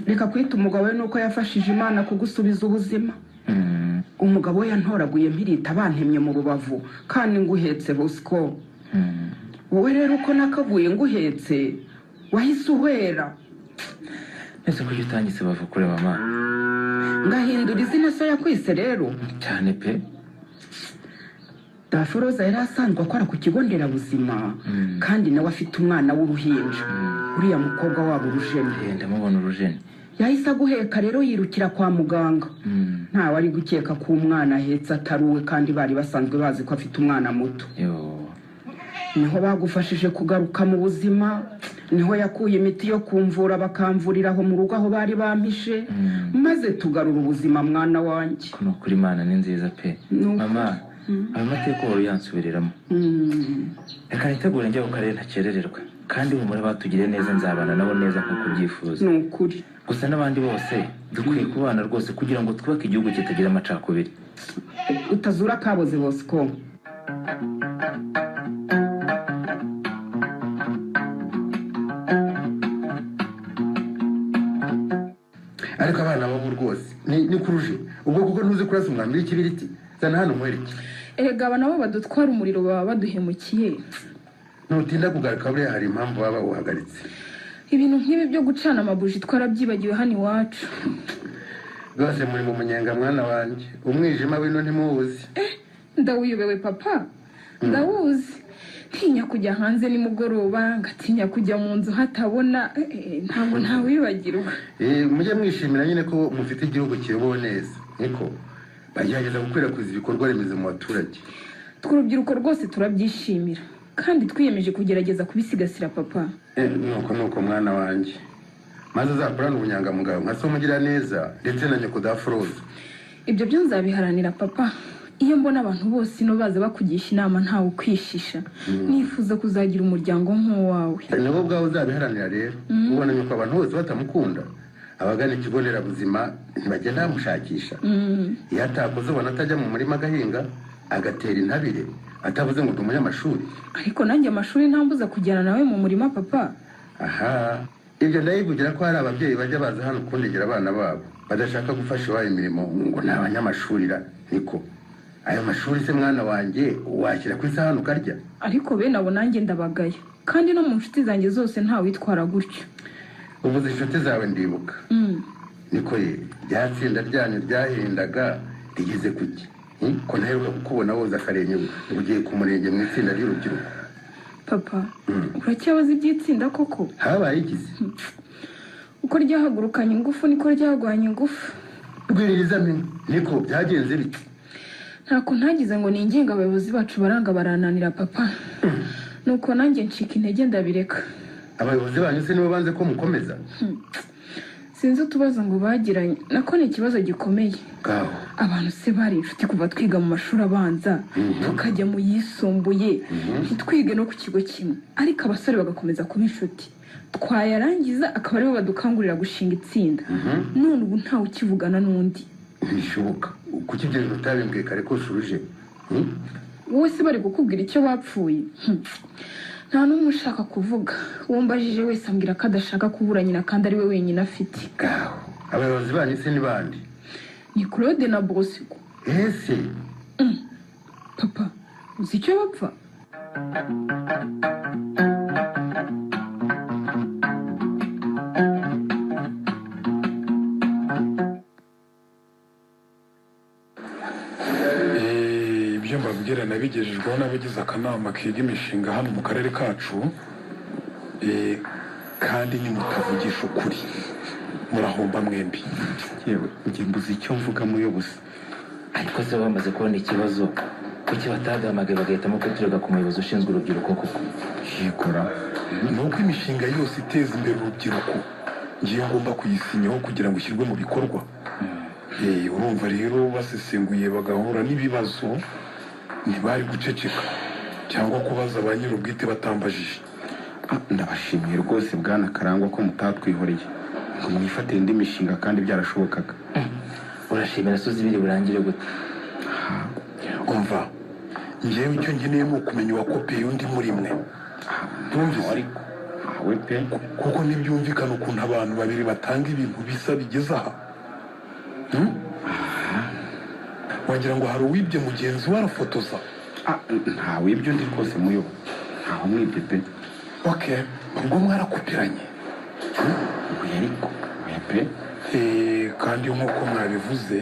reka kwita umugabo we nuko yafashije imana kugusubiza ubuzima mm, umugabo we yantoraguye mpirita bantemye mu rubavu kandi nguhetse bosco mm. wowe rero uko nakaguye nguhetse wahise uhwera mbese ko ujya utangise bavu kure mama ngahindura izina so yakwise rero cyane pe daforoza yari asanzwe akora ku kigo nderabuzima Mm. kandi nawe afite umwana w'uruhinja uriya mukobwa wabo urujeni Eh, ndamubona urujeni yahise aguheka rero yirukira kwa muganga Mm, ntawe ari gukeka ko umwana ahetse atari uwe kandi bari basanzwe bazi ko afite umwana muto yo niho bagufashije kugaruka mu buzima niho yakuye imiti yo kumvura bakamvurira aho mu rugo aho bari bampishe Mm. maze tugarura ubuzima mwana wanjye ko ni ukuri imana ni nziza pe Ni ukuri. mama ayo mateka uhora uyansubiriramo Mm. reka nitegure njya ku karere ntakerererwa kandi humura batugiriye neza nzabana nabo neza nk'uko ubyifuza ni ukuri gusa n'abandi bose dukwiye kubana rwose kugira ngo twubake igihugu kitagira amacakubiri utazura kaboze bosco ariko abana babo rwose ni ni kuruje ubwo kuko ntuzi kurasa umwambi w'ikibiriti zana hano muhereke erega aba nabo badutwara umuriro baba baduhemukiye nutinda kugaruka buriya hari impamvu waba uhagaritse ibintu nk'ibi byo gucana amabuji twarabyibagiwe hano iwacu rwose muri mu munyenga mwana wanjye umwijima wino ntimuwuzi ndawiyobewe papa ndawuzi ntinya kujya hanze nimugoroba ngatinya kujya mu nzu hatabona eh, eh, ntabwo ntawibagirwa Eh, mujye mwishimira nyine ko mufite igihugu kiyobowe neza niko bagerageza gukwirakwiza ibikorwa remezo mu baturage twe urubyiruko rwose turabyishimira kandi twiyemeje kugerageza kubisigasira papa Eh, nuko nuko mwana wanjye maze uzakurane ubunyangamugayo nka so mugira neza ndetse na nyoko daforoza ibyo byo nzabiharanira papa iyo mbona abantu bose ino baza bakugisha inama ntawe ukwishisha nifuza kuzagira umuryango nk'uwawe nabo ubwawe uzabiharanira rero ubona nyoko abantu bose batamukunda abagana ikigo nderabuzima ntibagenda bamushakisha iyo atakoze ubona atajya mu murima agahinga agatera intabire atavuze ngo ndi umunyamashuri ariko nanjye amashuri ntambuza kujyana nawe mu murima papa aha ibyo ndayivugira ko hari ababyeyi bajya baza hano kundegera abana babo badashaka gufasha iwabo imirimo ngo ni abanyamashurira niko ayo mashuri se mwana wanjye washyira ku isahani ukarya ariko bene abo nanjye ndabagaya kandi no mu nshuti zanjye zose ntawitwara gutyo uvuze inshuti zawe ndibuka Mm. niko ye ryatsinda ryanyu ryahendaga rigeze kuki Hmm? ko ntaheruka kukubona woza akarenge ngo ugiye ku murenge mu itsinda ry'urubyiruko papa Mm. uracyabaza iby'itsinda koko habaye ikizi uko ryahagurukanye ingufu niko ryarwanya ingufu rwiririzamenya niko byagenze bite ntako ntagize ngo ninginge abayobozi bacu baranga barananira papa nuko nanjye ncika intege ndabireka abayobozi banyu se nibo banze ko mukomeza sinzi utubazo ngo bagiranye nako ni ikibazo gikomeye ngaho abantu se bari inshuti kuva twiga mu mashuri abanza tukajya mu yisumbuye ntitwige no ku kigo kimwe ariko abasore bagakomeza kuba inshuti twayarangiza akaba aribo badukangurira gushinga itsinda none ubu ntawe ukivugana n'undi ntibishoboka kuki ibyo bintu utabimbwiye kare ko ushubije Hmm? wowe se bari kukubwira icyo bapfuye Hmm. nta n'umwe ushaka kuvuga uwambajije wese ambwira ko adashaka kubura nyina kandi ari we wenyine afite ngaho abayobozi banyu se ni bande ni claude na bosco ese papa uzi icyo bapfa Eh, ibyo mbabwira nabigejejweho n'abagize akanama kiga imishinga hano mu karere kacu Eh, kandi nimutavugisha ukuri murahomba mwembi yewe ujye mbuza icyo mvugamo yo gusa ariko se baba bamaze kubona ikibazo kuki batagamagaye bagahitamo kuturega ku muyobozi ushinzwe urubyiruko koko yikora ni uko imishinga yose iteza imbere urubyiruko ngiye ngomba kuyisinyaho kugira ngo ishyirwe mu bikorwa Eh, urumva rero basesenguye bagahura n'ibibazo ntibari guceceka cyangwa kubaza ba nyir'ubwite batambajije Ah, ndabashimiye rwose bwana karangwa ko mutatwihoreye ngo mwifatire indi mishinga kandi byarashobokaga urashimira soza ibiri burangire gute umva ngewe icyo ngeneye ni ukumenya uwakopeye undi muri mwe ntumvise Ah, we pe kuko ntibyumvikana ukuntu abantu babiri batanga ibintu bisa bigeze aha Hmm? wagira ngo hari uwibye mugenzi we arafotoza Ah, ntawe ibyo ndi rwose muyobo ntawe mwibye pe okay ubwo mwarakopiranye oya ariko oya pe Eh, kandi nk'uko mwabivuze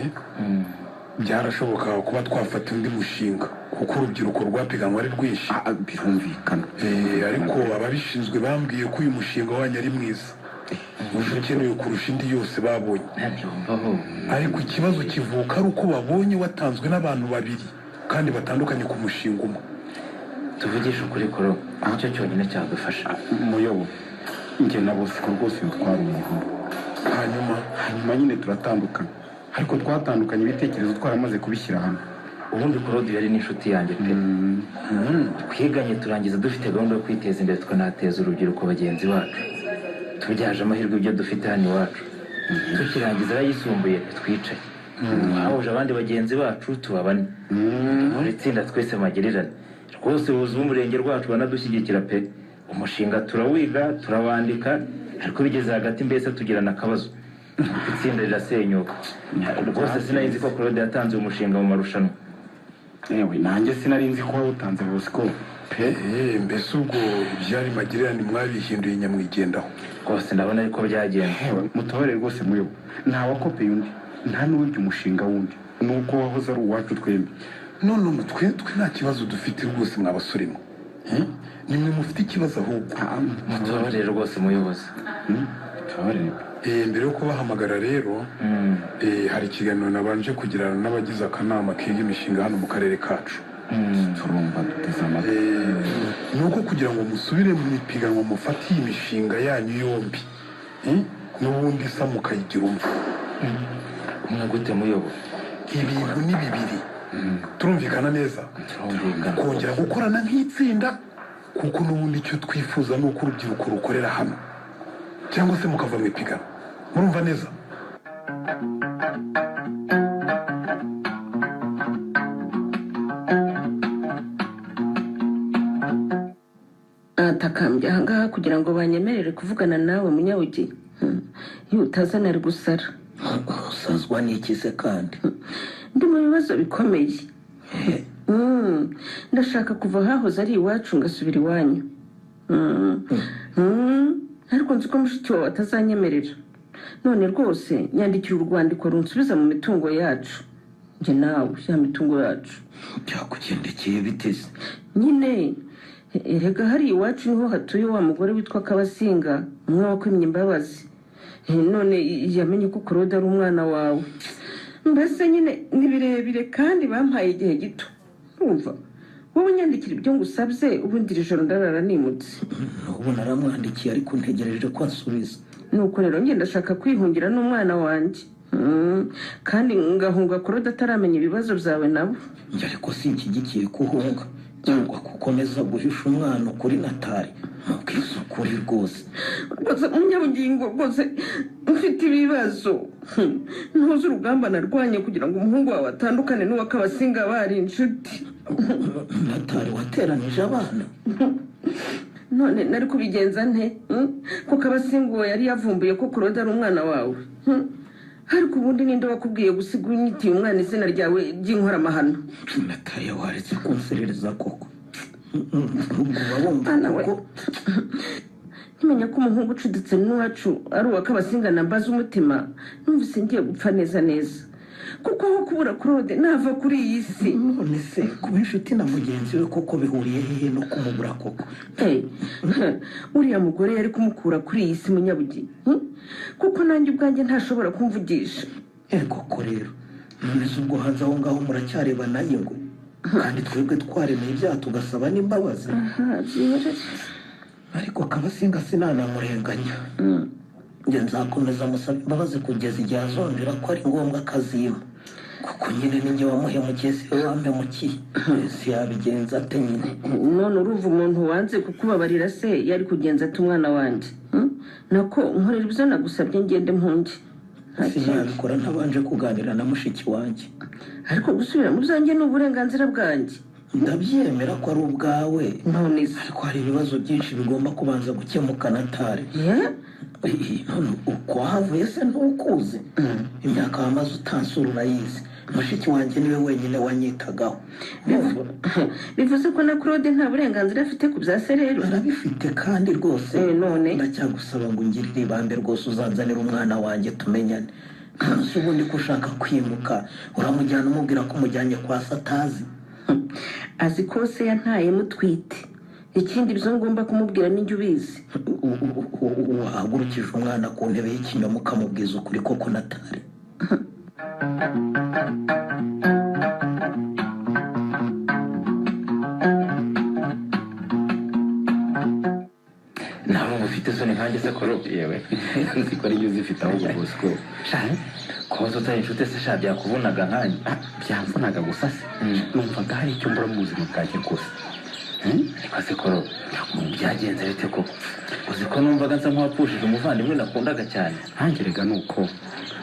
byarashobokaga kuba twafata undi mushinga kuko urubyiruko rwapiganwa ari rwinshi Ah, ah, birumvikana Eh, ariko ababishinzwe bambwiye ko uyu mushinga wanyu ari mwiza uje ukenewe kurusha indi yose babonye ntiwumvaho ariko ikibazo kivuka ari uko babonye watanzwe n'abantu babiri kandi batandukanye ku mushinga umwe tuvugishe ukuri koro nicyo cyonyine cyagufasha muyobo njye na bosco rwose ntitwari umuntu hanyuma hanyuma nyine turatandukana ariko twatandukanye ibitekerezo twaramaze kubishyira hamwe ubundi korodi yari n'inshuti yanjye pe Mm, twiganye turangiza dufite gahunda yo kwiteza imbere tukanateza urubyiruko bagenzi bacu tubyaje amahirwe ibyo dufite hano iwacu tukirangiza arayisumbuye twicaye twahuje abandi bagenzi bacu tuba bane muri itsinda twese magerirane rwose ubuyobozi bw'umurenge rwacu banadushyigikira pe umushinga turawiga turawandika ariko bigeze hagati mbese tugirana akabazo itsinda rirasenyuka rwose sinari nzi ko claude yatanze uyu mushinga mu marushanwa yewe nanjye sinari nzi ko wawutanze bosco pe Eh, mbese ubwo ibyari magirirane mwabihinduye nyamwigendaho rwose ndabona ariko byagenze Ewe, mutobere rwose muyobo nta wakopeye undi nta n'uwibye umushinga wundi nuko wahoze ari uwacu twembi none ubu twe twe nta kibazo dufite rwose mwa basore mwe Eh? nimwe mufite ikibazo ahubwo mutubabarire rwose umuyobozi mutobere Eh, mbere yo kubahamagara rero eh, hari ikiganiro nabanje kugirana n'abagize akanama kiga imishinga hano mu karere kacu turumva duteze amatwi Eh, ni uko kugira ngo musubire mu ipiganwa mufatiye imishinga yanyu yombi Eh? n'ubundi isa mukayigira umwe umwe gute muyobo ibintu ni bibiri turumvikana neza turumvikana kongera gukorana nk'itsinda kuko n'ubundi icyo twifuza ni uko urubyiruko rukorera hamwe cyangwa se mukava mu ipiganwa murumva neza atakambye ahangaha kugira ngo banyemerere kuvugana nawe munyawugi iyo utazana ari gusara usazwa n'ikize kandi ndi mu bibazo bikomeye Mm, ndashaka kuva ahahoze ari iwacu ngasubira iwanyu Mm, mm, ariko nzi ko mushiki wawe atazanyemerera none rwose nyandikira urwandiko runsubiza mu mitungo yacu njye nawe ya mitungo yacu byakugendekeye biteze nyine erega hari iwacu niho hatuye wa mugore witwa kabasinga umwe wakwimye imbabazi Eh, none yamenye ko korode ari umwana wawe mbese nyine ni birebire kandi bampaye igihe gito urumva wowe unyandikira ibyo ngusabye ubundi iri joro ndarara nimutse ubu naramwandikiye ariko ntegereje ko asubiza nuko rero njye ndashaka kwihungira n'umwana wanjye Mm, kandi ngahunga korode ataramenya ibibazo byawe nabo njye ariko sinshyigikiye kuhunga cyangwa gukomeza guhisha umwana ukuri natari mubwisukuri rwose rwose umunyabugingo rwose ufite ibibazo Hmm. ntuzi urugamba narwanye kugira ngo umuhungu wawe atandukane n'uwa kabasinga bari inshuti natari wateranije abana none nari kubigenza nte Hmm? ko kabasinga uwo yari yavumbuye ko kuroda ari umwana wawe Hmm. ariko ubundi ninde wakubwiye gusiga unyitiye umwana izina ryawe ry'inkoramahano natari waretse kunserereza koko ubwo bumva Bana we. kuko ntimenya ko umuhungu ucuditse n'uwacu ari uwa kabasinga na mbaza umutima numvise ngiye gupfa neza neza kuko aho kubura kurode nava kuri iyi si none se kuba inshuti na mugenzi we koko bihuriye hehe no kumubura koko Hey, uriya mugore yari kumukura kuri iyi si munyabugeni hmm? kuko nanjye ubwanjye ntashobora kumvugisha Eh, koko rero nonese ubwo hanze aho ngaho muracyarebana ingwe kandi twebwe twaremeye ibyaha tugasaba n'imbabazi ariko kabasinga sinanamurenganya njye nzakomeza musaba imbabazi kugeza igihe azongera ko ari ngombwa akazima kuko nyine ninjye wamuhemukiye we wampemukiye si yabigenza ate nyine none urumva umuntu wanze kukubabarira se yari kugenza ati umwana wanjye hmm? nako nkorera ibyo nagusabye ngende mpunge Nta si kindi. yabikora ntabanje kuganira na mushiki wanjye ariko gusubira mu byanjye ni uburenganzira bwanjye ndabyemera ko ari ubwawe none se ariko hari ibibazo byinshi bigomba kubanza gukemuka na tari Eh? none uko wahavuye se ntukuze imyaka wamaze utansura urayizi mushiki wanjye niwe wenyine wanyitagaho Bivu- bivuze ko na claude nta burenganzira afite ku bya se rero arabifite kandi rwose Eh, none? ndacyagusaba ngo ungirire ibambe rwose uzanzanire umwana wanjye tumenyane ntuzi ubundi ko ushaka kwimuka uramujyana umubwira ko umujyanye kwa satazi azi ko se yantaye mutwite ikindi ibyo ngomba kumubwira ninjye ubizi U- u- u- u- wahagurukije umwana ku ntebe y'ikinyoma ukamubwiza ukuri koko natari nawe ngo ufite isoni nkanjye se korope yewe nzi ko ariyo uzifite ahubwo bosco shani kuba utari inshuti se sha byakuvunaga nkanjye ah, byamvunaga gusa se numvaga hari icyo mbura mu buzima bwanjye rwose ariko se korope byagenze bite koko uzi ko numvaga nsa nk'uwapfushije umuvandimwe nakundaga cyane ntangerega ni uko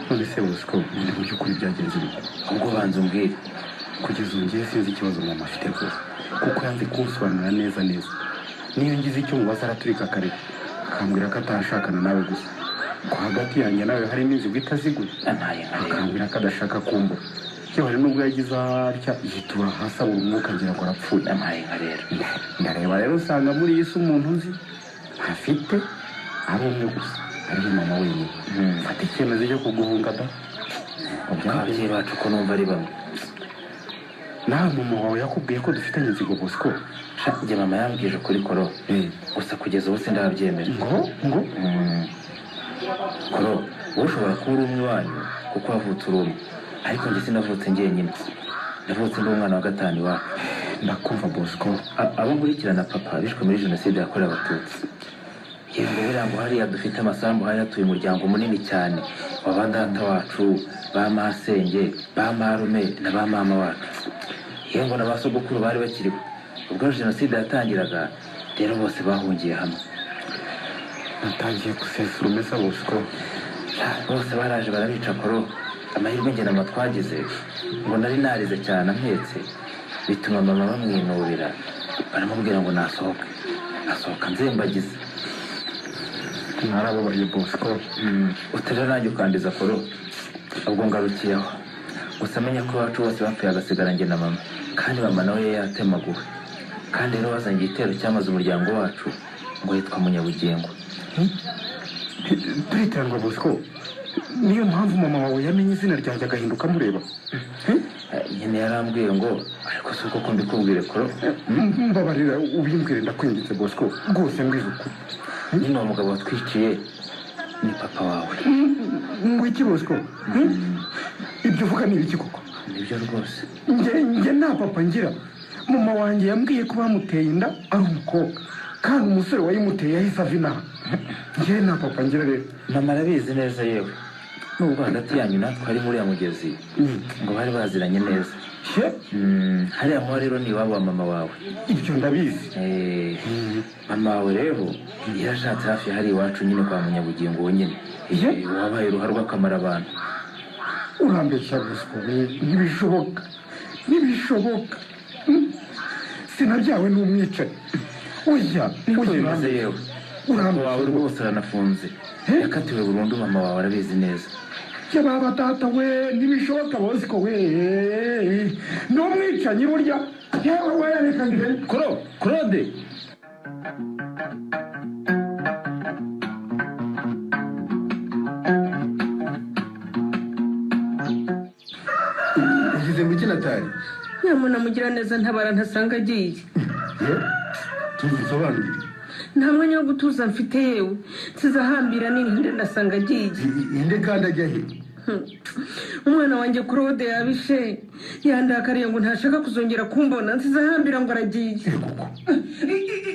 none se bosco ni mu by'ukuri byagenze bite ubwo banza umbwire kugeza ubu ngewe sinzi ikibazo mama afite rwose kuko yanze kunsobanurira neza neza niyo ngize icyo mubaza araturika kare akambwira ko atashakana nawe gusa ko hagati yanjye nawe harimo inzigo itaziguye nampaye nka rero akambwira ko adashaka kumbura yewe hari n'ubwo yagize atya yitura hasi abura umwuka agira ngo arapfuye nampaye nka rero ndareba rero usanga muri iyi si umuntu nzi afite ari umwe gusa ariho mama wenyine mfata icyemezo cyo kuguhunga da Ngo byagenze. ababyeyi bacu ko numva ari bamwe nawe mama wawe yakubwiye ko dufitanye inzigo bosco sha njye mama yambwije ukuri korope gusa kugeza ubu sindabyemera ngo ngo koro wowe ushobora kuba uri umwe wanyu kuko wavutse uri umwe ariko njye sinavutse njyenyine navutse ndi umwana wa gatanu iwacu ndakumva bosco A- abo nkurikirana papa bishwe muri jenoside yakorewe abatutsi yego buriya ngo hariya dufite amasambu hari hatuye umuryango munini cyane wa ba data wacu ba masenge ba marume na ba mama wacu yego na ba sogokuru bari bakiriho ubwo jenoside yatangiraga rero bose bahungiye hamwe natangiye gusesura umesa bosco bose baraje barabica koro amahirwe njye ntabwo twagize ngo nari narize cyane ampetse bituma mama bamwinubira baramubwira ngo nasohoke asohoka nzembagiza mwarababaye bosco utararange ukandiza koro ubwo ngarukiyeho gusa menya ko iwacu bose bapfuye agasigara njye na mama kandi mama nawe yari yatemaguwe kandi rero wazanye igitero cyamaze umuryango wacu ngo yitwa munyabugingo turiterwa bosco niyo mpamvu mama wawe yamenye izina ryanjye agahinduka amureba Eh, nyine yarambwiye ngo ariko si uko ko mbikubwire koro mbabarira ubimbwire ndakwingitse bosco rwose mbize ukuri nyine uwo mugabo watwiciye ni papa wawe ngo iki bosco ibyo uvuga ni ibiki koko nibyo rwose njye njye nta papa ngira mama wanjye yambwiye ko bamuteye inda ari umukobwa kandi umusore wayimuteye yahise ava inaha njye nta papa ngira rero mama arabizi neza yewe nubwo hagati yanyu natwe harimo uriya mugezi ngo bari baziranye neza ye Mm, hariya muba rero ni iwabo wa mama wawe ibyo ndabizi Eh, mama wawe rero yarashatse hafi hari iwacu nyine kwa munyabugingo wenyine Eh, wabaye uruha rw'akamaro abantu urambeshya ruswa ntibishoboka ntibishoboka Mm. sinabyawe n'umwicanyi oya niko oya bimeze urambe- yewe papa wawe urambeshya rwose aranafunze yakatiwe burundu mama wawe arabizi neza bya ba batata we ntibishoboka bosiko we ni umwicanyi burya yewe we reka ngire koro claude ugize mu kinatari nyamuna mugira neza ntabara ntasanga agiye tuzisobanurire nta mwanya wo gutuza mfite yewe nsize nini nde ndasanga agiye inde kandi ajya he umwana wanjye kurode yabishe yandakariye ngo ntashaka kuzongera kumbona nsize ahambira ngo aragiye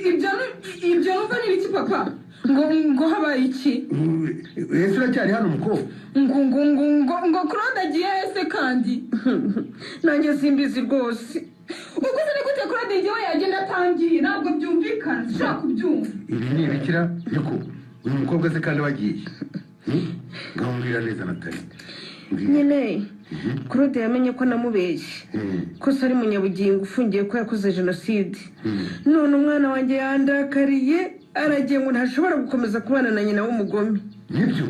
ibyo ni- ibyo numva ni ibiki papa ngo ngo habaye iki ese uracyari hano mukobwa ngo ngo ngo ngo ngo claude agiye ese kandi nanjye simbizi rwose ubwo se ni gute claude igihe yagenda atangiye ntabwo byumvikana ushaka kubyumva ibi ni ibikira niko uyu mukobwa se kandi wagiye gahunda neza natali nyine claude yamenye ko namubeshye ko se ari munyabugingo ufungiye ko yakoze jenoside none umwana wanjye yandakariye aragiye ngo ntashobora gukomeza kubana na nyina w'umugome nibyo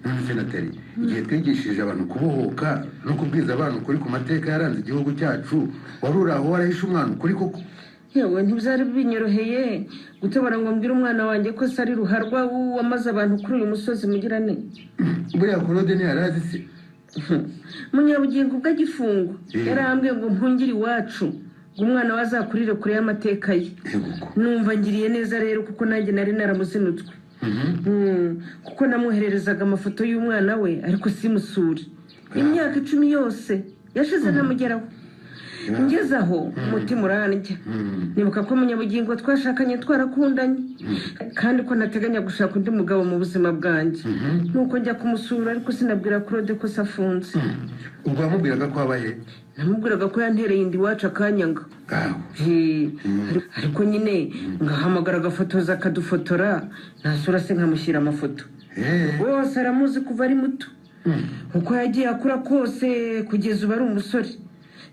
none natali igihe twigishije abantu kubohoka no kubwiza abantu ukuri ku mateka yaranze igihugu cyacu wari uri aho warahishe umwana ukuri koko yewe ntibyari binyoroheye gutobora ngo mbwire umwana wanjye ko se ari ruharwa wamaze abantu kuri uyu musozi mugirane buriya korode ntiyari azi se munyabugingo ubwo agifungwa yarambwiye ngo mpungire iwacu ngo umwana we azakurire kure y'amateka ye Yego. numva ngiriye neza rero kuko nanjye nari naramuzinutswe Mm, kuko namwohererezaga amafoto y'umwana we ariko simusure imyaka icumi yose yashize namugeraho ngeze aho umutima urandya nibuka ko munyabugingo twashakanye twarakundanye kandi ko nateganya gushaka undi mugabo mu buzima bwanjye nuko njya kumusura ariko sinabwira claude ko se afunze ubwo wamubwiraga ko abaye namubwiraga ko yantereye inda iwacu akanyanga aho Eh, ariko nyine ngahamagara agafotoza akadufotora nasura se nkamushyira amafoto Eh, wose aramuzi kuva ari muto uko yagiye akura kose kugeza ubu ari umusore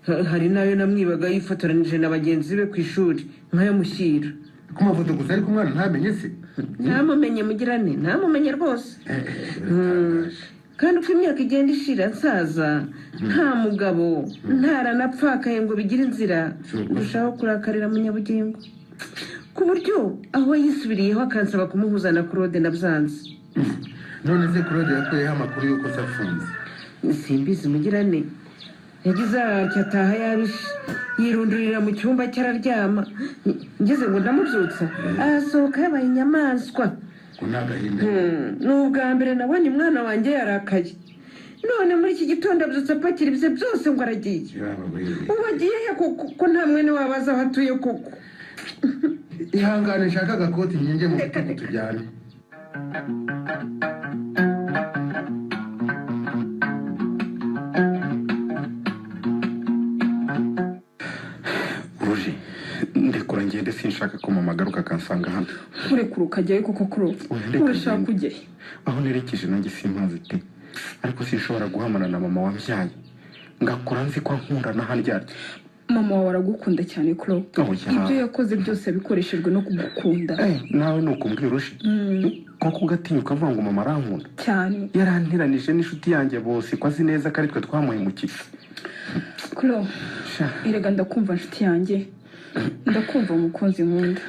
Ha- hari n'ayo namwibaga yifotoranije na bagenzi be ku ishuri nkayamushyira ku mafoto gusa ariko umwana ntamenye se ntamumenye mugirane ntamumenye rwose kandi uko imyaka igenda ishira nsaza nta mugabo ntaranapfakaye ngo bigire inzira ndushaho kurakarira munyabugingo ku buryo aho yisubiriyeho akansaba kumuhuza na claude nabyanze none se claude yakuyeho amakuru y'uko se afunze simbizi mugirane yagize atya ataha yabishe yirundurira mu cyumba cye araryama ngeze ngo ndamubyutsa arasohoka yabaye inyamaswa ngo ni agahinda Hmm, ni ubwa mbere nabonye umwana wanjye yarakaye none muri iki gitondo abyutse apakira ibye byose ngo aragiye yaba we ubu agiye he koko ko nta mwene wabo azi aho atuye koko ihangane nshaka agakoti nkinge mu bitugu tujyane ruje ndekura ngende sinshaka ko mama agaruka akansanga hano urekura ukajyayo kuko claude Oya, ndeka urashaka ngende. kujyayo aho nerekeje nanjye simpazi pe ariko sinshobora guhamana na mama wambyaye ngakura nzi ko ankunda n'ahandyarya mama wawe aragukunda cyane claude Oya. ibyo yakoze byose yabikoreshejwe no kugukunda Eh, nawe ni ukumbwira uje Mm, nko kugatinyuka avuga ngo mama arankunda cyane yaranteranije n'inshuti yanjye bose ko azi neza ko ari twe twamuhemukiye claude sha erega ndakumva nshuti yanjye ndakumva umukunzi nkunda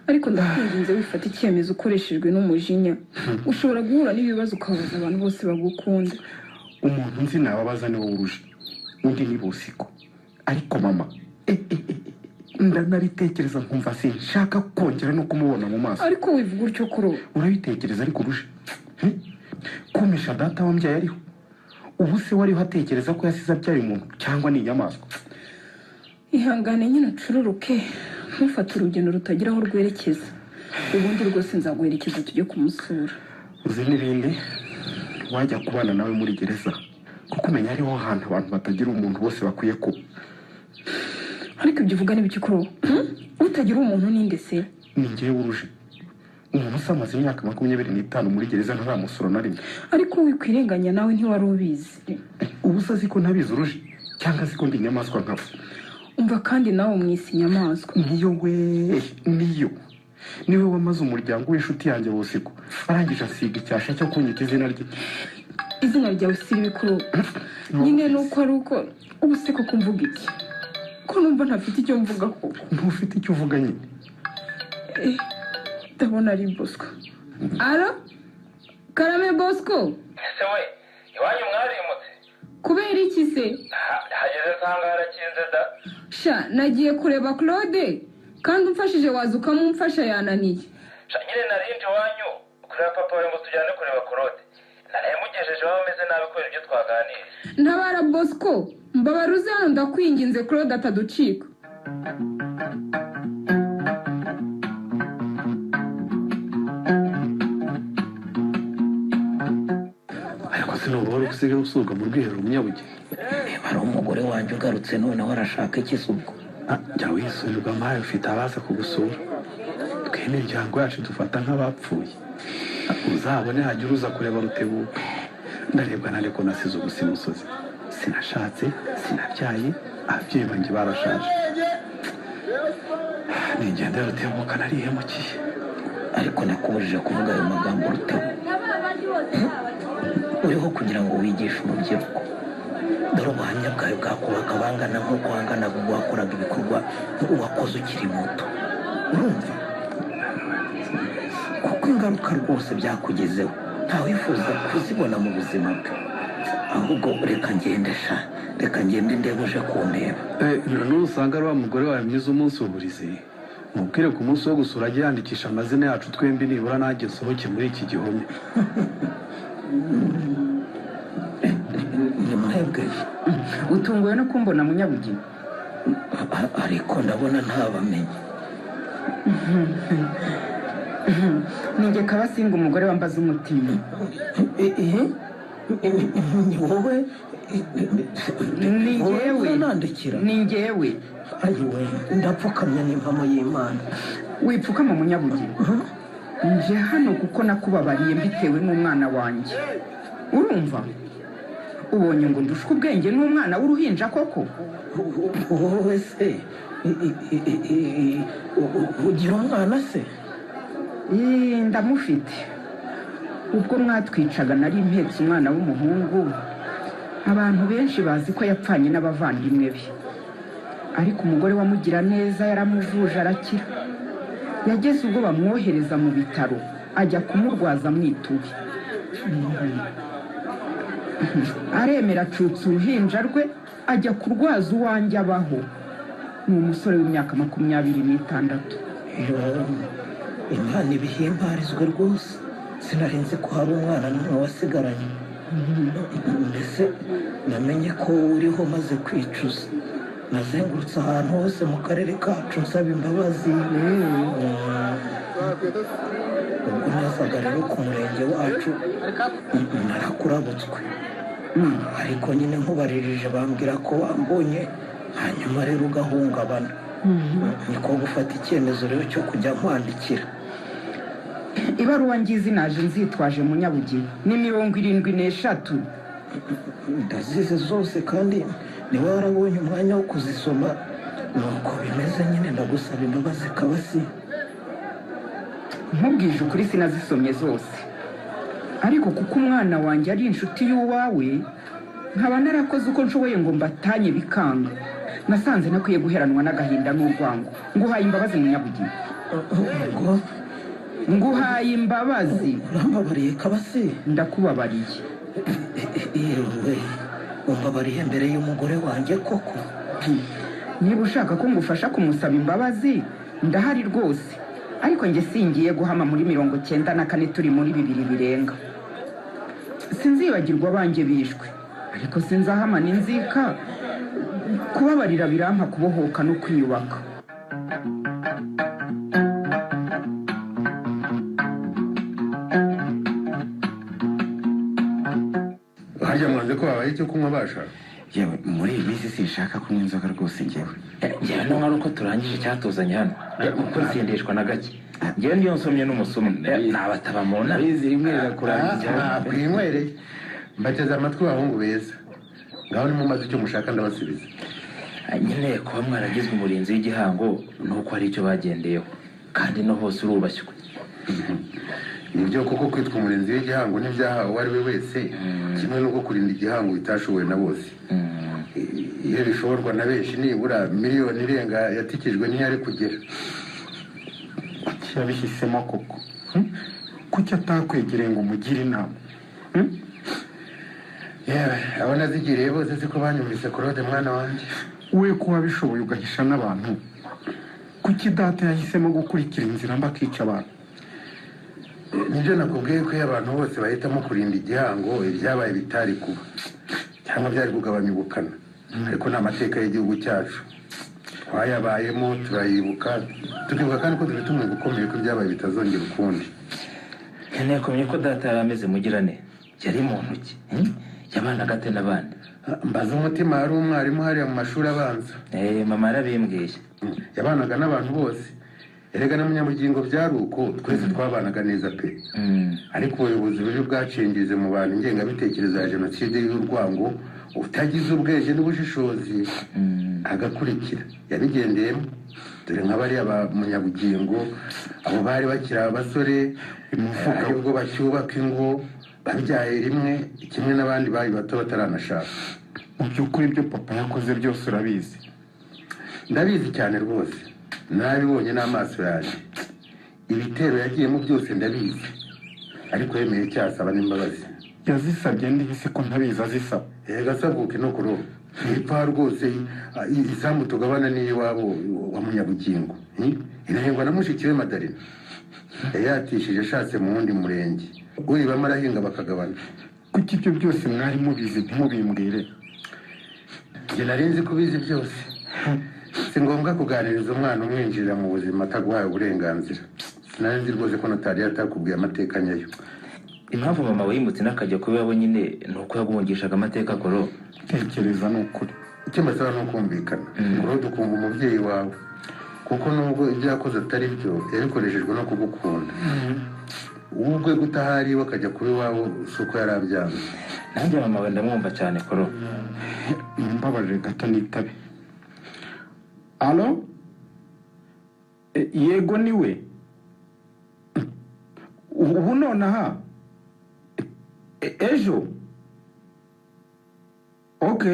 ariko ndakwinginze wifata icyemezo ukoreshejwe n'umujinya ushobora guhura n'ibibazo ukabaza abantu bose bagukunda umuntu nzi nababaza ni wowe uruje undi ni bosiko ariko mama eh, eh, eh, ndanabitekereza nkumva sinshaka kongera no kumubona mu maso ariko wivuga utyo kuro urabitekereza ariko uruje kumisha data wambyaye ariho ubu se wariho atekereza ko yasize abyaye umuntu cyangwa ni inyamaswa ihangane nyine ucururuke ntufate urugendo rutagira aho rwerekeza ubundi rwose nzaguherekeza tujye kumusura uzi n'ibindi wajya kubana nawe muri gereza kuko umenya ariho hantu abantu batagira umuntu bose bakwiye kuba ariko ibyo uvuga n'ibiki kuro utagira umuntu ninde se ni ngewe uruje umuntu usamaze imyaka makumyabiri n'itanu muri gereza ntaramusura na rimwe ariko wikwirenganya nawe ntiwari ubizi ubu se azi ko ntabizi uruje cyangwa azi ko ndi inyamaswa nkawe umva kandi nawe umwisi inyamaswa niyo we niyo niwe wamaze umuryango w'inshuti yanjye bosiko arangije asiga icyasha cyo kunyita izina rye izina ryawe si ribi kuri ubu nyine ni uko ari uko ubu se koko mvuga iki ko numva ntafite icyo mvuga koko ntufite icyo uvuga nyine Eh, ndabona ari bosco alo karame bosco ese we iwanyu mwarimutse kubera iki se Ha- hageze nsanga harakinze da sha nagiye kureba claude kandi umfashije waza ukamumfasha yananiye Sha, nyine narindi iwanyu kureba papa we ngo tujyane kureba korode narayamugejeje waba ameze nabi kubera ibyo twaganiriye ntabara bosco mbabaruze hano ndakwinginze claude ataducika ntabwo wari usigaye usurwa mu rwiherero munyabugeni hari umugore wanjye ugarutse noneho arashaka ikisi ubwo Ah, jya wisurirwa mpaye ufite abaza kugusura twe n'imiryango yacu dufata nk'abapfuye uzabone hajya uza kureba rutebuka ndarebwa na reko nasize ubusimusozi sinashatse sinabyaye ababyeyi banjye barashaje ni ingendo ya rutebuka narihemukiye ariko nakubujije kuvuga ayo magambo rutabo uriho kugira ngo wigishe urubyiruko dore ubuhamya bwawe bwakubaka bangana nk'uko wanganaga ubwo wakoraga ibikorwa uwakoze ukiri muto urumva kuko ingaruka rwose byakugezeho ntawifuza kuzibona mu buzima bwe ahubwo reka ngende sha reka ngende ndebe uje kundeba nusanga ari wa mugore wawe mwiza umunsi uburize mubwire ku munsi wo gusura ajye yandikisha amazina yacu twembi nibura nanjye nsohoke muri iki gihome ni mwebwe utunguwe no kumbona munyabugeni A- ariko ndabona ntabamenye ninjye kabasinga umugore wambaza umutima ni wowe Ni wowe njyewe unandikira ni njyewe ayiwe ndapfukamye n'impamo y'imana wipfukama munyabugeni nje hano kuko nakubabariye mbitewe n'umwana wanjye urumva ubonye ngo ndushwe ubwenge n'umwana w'uruhinja koko wowe se i- i- i- i- i- i- u- u- ugira umwana se Ee, ndamufite ubwo mwatwicaga nari mpetse umwana w'umuhungu abantu benshi bazi ko yapfanye n'abavandimwe be ariko umugore wamugira neza yaramuvuje arakira yageze ubwo bamwohereza mu bitaro ajya kumurwaza mwituye aremera acutsa uruhinja rwe ajya kurwaza uwanjye abaho ni umusore w'imyaka makumyabiri n'itandatu Yo, imana ibihimbarizwe rwose sinarinze ko hari umwana n'umwe wasigaranye mbese namenye ko wowe uriho maze kwicuza nazengurutse ahantu hose mu karere kacu nsaba imbabazi ubwo nazaga rero ku murenge wacu narakurabutswe ariko nyine nkubaririje bambwira ko wambonye hanyuma rero ugahungabana niko gufata icyemezo rero cyo kujya nkwandikira ibaruwa ngizi naje nzitwaje munyabugeni ni mirongo irindwi n'eshatu ndazize zose kandi niba warabonye umwanya wo kuzisoma nuko bimeze nyine ndagusaba imbabazi kabasi nkubwije ukuri sinazisomye zose ariko kuko umwana wanjye ari inshuti y'uwawe nkaba narakoze uko nshoboye ngo mbatanye bikanga nasanze nakwiye guheranwa n'agahinda n'urwango nguhaye imbabazi munyabugeni ubwo nguhaye imbabazi urambabariye kabasi ndakubabariye yewe umbabariye mbere y'umugore wanjye koko niba ushaka ko ngufasha kumusaba imbabazi ndahari rwose ariko njye singiye guhama muri mirongo cyenda na kane turi muri bibiri birenga sinzibagirwa abanjye bishwe ariko sinzahama n'inzika kubabarira birampa kubohoka no kwiyubaka harya mwanze ko babaye icyo kunywa bashaka yewe muri iyi minsi sinshaka kunywa inzoga rwose ngewe njyewe hano nk'uko turangije icyatuzanye hano kuko nsindishwa na gake ngewe niyo nsomye n'umusomo nabataba mu nama Izi rimwe rirakurangira bwinywereye mbateze amatwi bahungu beza ngaho nimumaze icyo mushaka ndabasubiza nyine kuba mwaragizwe umurinzi w'igihango ni uko hari icyo bagendeyeho kandi no hose urubashywe nibyo koko kwitwa umurinzi w'igihango n'ibyahawe uwo ari we wese kimwe n'uko kurinda igihango bitashobowe na bose I- iyo bishoborwa na benshi nibura miliyoni irenga yatikijwe niyo ari kugera kuki yabihisemo koko Hmm? kuki atakwegereye ngo umugire inama yewe abo nazigiriye bose siko banyumvise korode mwana wanjye we ko wabishoboye ugahisha n'abantu kuki data yahisemo gukurikira inzira mba akica abantu nibyo nakubwiye ko iyo abantu bose bahitamo kurinda igihango ibyabaye bitari kuba cyangwa byari kugabanya ubukana ariko ni amateka y'igihugu cyacu twayabayemo turayibuka tukibuka kandi ko dufite umwuga ukomeye ko ibyabaye bitazongera ukundi nkeneye kumenya ko data yari ameze mugirane yari mu ntoki hmm? yabanaga ate n'abandi mbaza umutima yari umwarimu hariya mu mashuri abanza Eh, mama yarabimbwiye yabanaga n'abantu bose erega na munyabugingo byari uko twese twabanaga neza pe ariko ubuyobozi bubi bwacengeje mu bantu ingengabitekerezo ya jenoside y'urwango utagize ubwenge n'ubushishozi agakurikira yabigendeyemo dore nka bariya ba munyabugingo abo bari bakiri abasore aribwo bacyubaka ingo babyaye rimwe kimwe n'abandi bari bato bataranashaka mu by'ukuri ibyo papa yakoze byose urabizi ndabizi cyane rwose nabibonye n'amaso yanjye ibitero yagiyemo byose ndabizi ariko yemeye cyasaba n'imbabazi yazisabye ndihise ko ntabizi azisaba erega asaguke no kuroba ntipfa rwose ah, i- isambu tugabana n'iyiwabo wa munyabugingo hmm? irahingwa na mushiki we madarina yayatishije ashatse mu wundi murenge uriba amarahinga bakagabana kuko ibyo byose mwari mubizi ntimubimbwire njye nari nzi ko ubizi byose si ngombwa kuganiriza umwana umwinjirira mu buzima ataguhaye uburenganzira sinari nzi rwose ko notari yatakubwiye amateka nyayo impamvu mama wayimutse n'akajya kuba iwabo nyine ni uko yagumvishaga amateka koro tekereza ni ukuri icyo mbasaba ni ukumvikana urode ukumva umubyeyi wawe kuko nubwo ibyo yakoze atari byo yabikoreshejwe no kugukunda wowe ubwe gutaha ari iwe akajya kuba iwawe si uko yari abyanze nanjye mama we ndamwumva cyane koro mumbabarire gato nitabe alo E, yego niwe ubu ubu nonaha E, ejo ok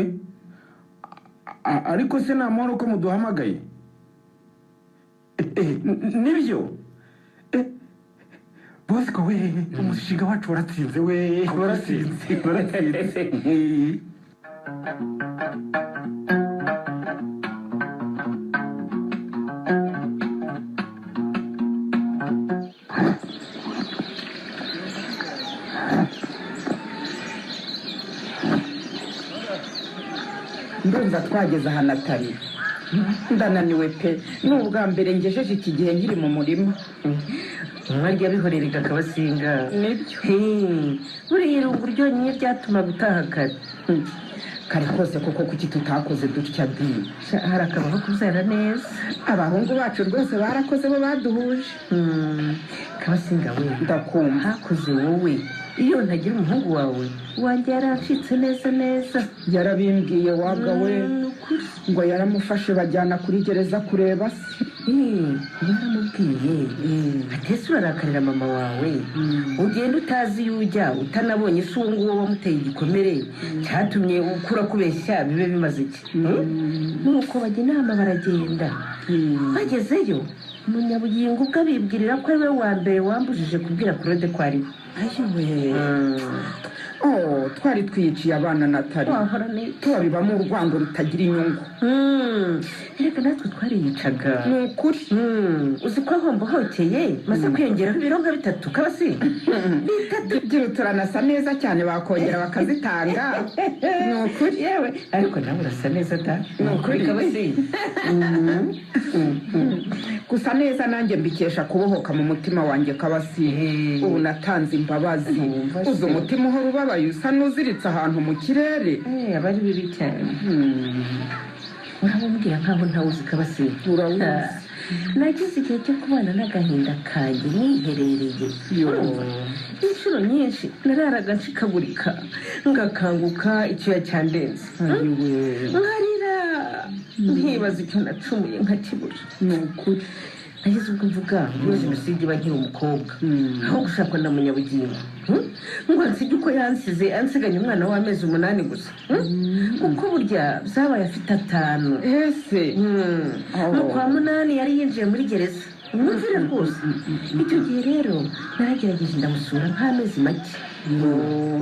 A- ariko se nta mahoro ko muduhamagaye E, e, n- nibyo E, bosco we umushinga wacu waratsinze we waratsinze waratsinze ndumva twageze aha natali ndananiwe pe ni ubwa mbere ngejeje iki gihe nkiri mu murima mwajya bihorerega akabasinga nibyo Hey, buriya irungu ryonyine ryatumaga utaha kare Hmm. kare kose kuko kuki tutakoze dutya bi Sha, hari akabaho kubyara neza abahungu bacu rwose barakoze bo baduhuje Hmm, kabasinga we ndakumva hakoze wowe iyo ntagira umuhungu wawe wanjye yaracitse neza neza yarabimbwiye wabwa we Ni ukuri. ngo yaramufashe bajyana kuri gereza kureba se Eh, yaramubwiye atese urarakarira mama wawe ugenda utazi iyo ujya utanabonye isi uwo nguwo wamuteye igikomere cyatumye ukura kubeshya bibe bimaze iki Hmm? nuko bajya inama baragenda bagezeyo umunyabugingo ubwo abibwirira ko ariwe wa mbere wambujije kubwira korode ko ari we oh twari twiyiciye abana natali wahora neza tubabibamo urwango rutagira inyungu Hmm, reka natwe twariyicaga ni ukuri Hmm, uzi ko ahombo hoteye maze kwiyongeraho ibironga bitatu kabasinga turanasa neza cyane bakongera bakazitanga ni ukuri yewe ariko nawe urasa neza da ni ukuri kabasinga gusa neza nanjye mbikesha kubohoka mu mutima wanjye kabasi ubu natanze imbabazi Umva se. uzi umutima uhora ubabaye usa n'uziritse ahantu mu kirere Eh, aba ari bibi cyane urababwira nkaho ntawe uzi kabasinga Urawuzi. Ah, nagize igihe cyo kubana n'agahinda kanjye niherereye Urumva? inshuro nyinshi nararaga nshikagurika ngakanguka icyuya cyandenze nkarira nkibaza icyo nacumuye nkakibura ni ukuri nahise ubwo mvuga muri jenoside iba nkiri umukobwa aho gushakwa na munyabugingo Hmm? ngo ansige uko yansize ansiganye umwana w'amezi umunani gusa Hmm? kuko burya byabaye afite atanu ese Hmm. Oh. mu kwa munani yari yinjiye muri gereza mwumvire rwose icyo gihe rero naragerageje ndamusura nk'amezi make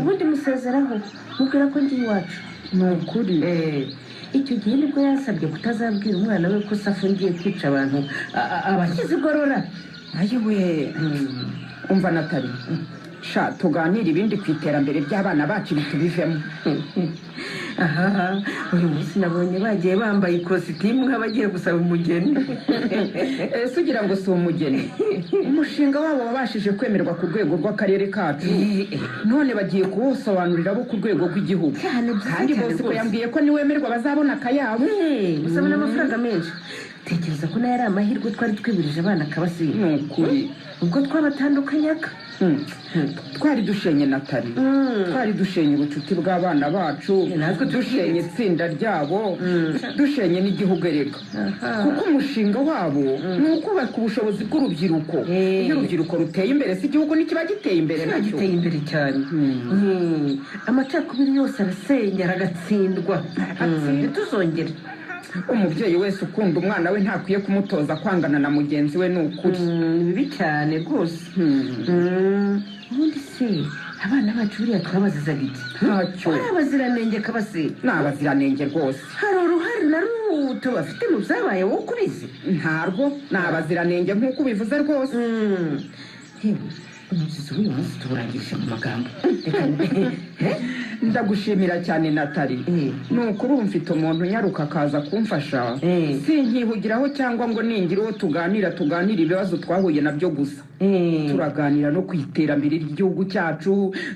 ubundi musezeraho mubwira ko ndi iwacu ni ukuri Eh, icyo gihe nibwo yansabye kutazabwira umwana we ko se afungiye kwica abantu a- a- abakize igorora ayiwe umva natali sha tuganire ibindi ku iterambere ry'abana bacu bitubivemo aha uyu munsi nabonye bagiye bambaye ikositimu nk'abagiye gusaba umugeni ese ugira ngo si umugeni umushinga wabo wabashije kwemerwa ku rwego rw'akarere kacu none bagiye kuwusobanurira bo ku rwego rw'igihugu Cyane, byiza kandi cyane bose ko rwose. yambwiye ko niwemerwa bazabona akayabo usaba n'amafaranga menshi tekereza ko nayo ari amahirwe twari twibirije abana akabasiba ni ukuri ubwo twabatandukanyaga Hmm. twari dushenye natali twari dushenye ubucuti bw'abana bacu natwe dushenye itsinda ryabo dushenye n'igihugu erega kuko umushinga wabo ni ukubaka ubushobozi bw'urubyiruko Eh. iyo urubyiruko ruteye imbere si igihugu ntikiba giteye imbere kiba nacyo giteye imbere cyane Mm. amacakubiri yose arasenya aragatsindwa ntituzongere umubyeyi wese ukunda umwana we ntakwiye kumutoza kwangana na mugenzi we ni ukuri Mm, ni bibi cyane rwose Hmm. Mm. ubundi se abana bacu buriya twabazizaga iki ntacyo ari abaziranenge kabasiba ni abaziranenge rwose hari uruhare na ruto bafite mu byabaye wowe ukubizi ntarwo ni abaziranenge nk'uko ubivuze rwose Mm. Yewe, umuzizi w'uyu munsi tuwurangirije mu magambo Reka ndagushimira cyane natali Eh. ni ukuri ubu mfite umuntu unyaruka akaza kumfasha Eh. sinkihugiraho cyangwa ngo ningire uwo tuganira tuganira ibibazo twahuye nabyo gusa Eh. turaganira no ku iterambere ry'igihugu cyacu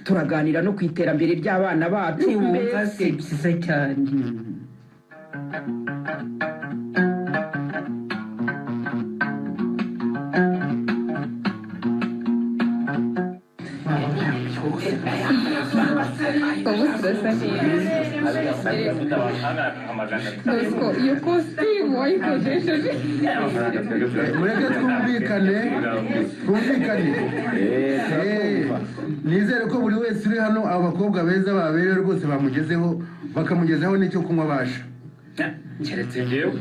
turaganira no ku iterambere ry'abana bacu ntiwumva mbese. se byiza cyane ubu turasa neza bosco iyo kositimu wayikodesheje mureke twumvikane twumvikane Eh, nizere ko buri wese uri hano abakobwa beza baberewe rwose bamugezeho bakamugezaho n'icyo kunywa abasha keretse ngewe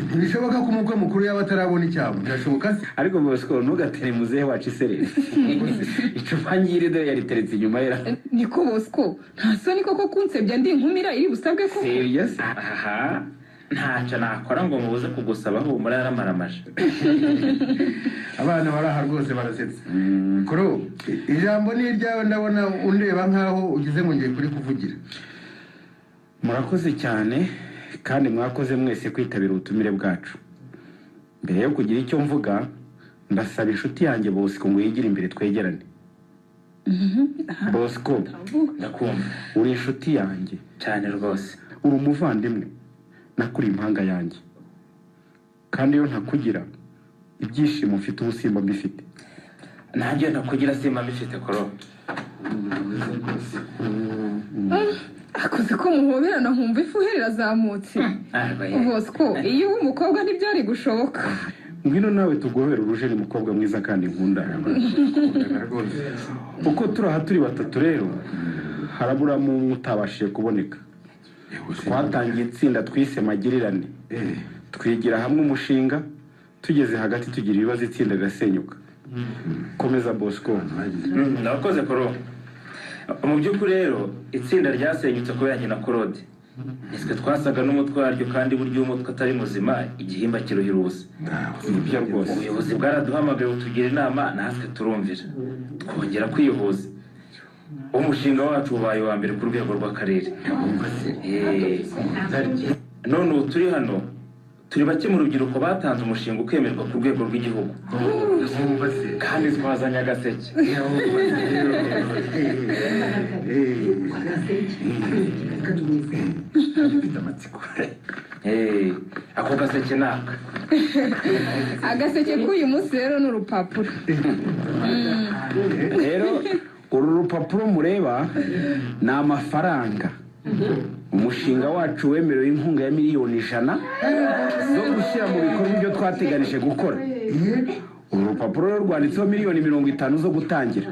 ntibishoboka ko umukwe mukuru yaba atarabona icyabo birashoboka se ariko bosco ntugatere muzehe wacu isereri icupa nyiri dore yariteretse inyuma yera niko bosco nta soni koko kunsebya ndi inkumira iri busabwe ko seriyo se aha ntacyo nakora ngo mubuze kugusaba humura yaramaramaje abana bari aha rwose barasetse kuro ijambo ni iryawe ndabona undeba nkaho ugize ngo ngiye kuri kuvugira murakoze cyane kandi mwakoze mwese kwitabira ubutumire bwacu mbere yo kugira icyo mvuga ndasaba inshuti yanjye bosco ngo yigire imbere twegerane bosco ndakumva uri inshuti yanjye cyane rwose uri umuvandimwe nakuri impanga yanjye kandi iyo ntakugira ibyishimo mfite ubusimba mbifite nanjye nakugira simba mbifite koro akoze ko muhoberana nkumva ifu uherera azamutse bosco iyo uba umukobwa ntibyari gushoboka ngwino nawe tugobera uruje ni mukobwa mwiza kandi nkunda uko turi aha turi batatu rero haraburamo umwe utabashije kuboneka twatangiye itsinda twise magirirane twigira hamwe umushinga tugeze hagati tugira ibibazo itsinda rigasenyuka komeza bosco ndakoze koro mu by'ukuri rero itsinda ryasenyutse kubera nyina korode nitwe twasaga n'umutwe waryo kandi burya iyo umutwe atari muzima igihimba kiruhira ubusa nibyo rwose ubuyobozi bwaraduhamagaye butugira inama natwe turumvira twongera kwihuza umushinga wacu ubaye uwa mbere ku rwego rw'akarere Eh, none ubu turi hano turi bake mu rubyiruko batanze umushinga ukemerwa ku rwego rw'igihugu kandi twazanye agaseke Eh, ako gaseke ni aka agaseke k'uyu munsi rero ni urupapuro rero uru rupapuro mureba ni amafaranga umushinga wacu wemerewe inkunga ya miliyoni ijana zo gushyira mu bikorwa ibyo twateganije gukora uru rupapuro rero rwanditseho miliyoni mirongo itanu zo gutangira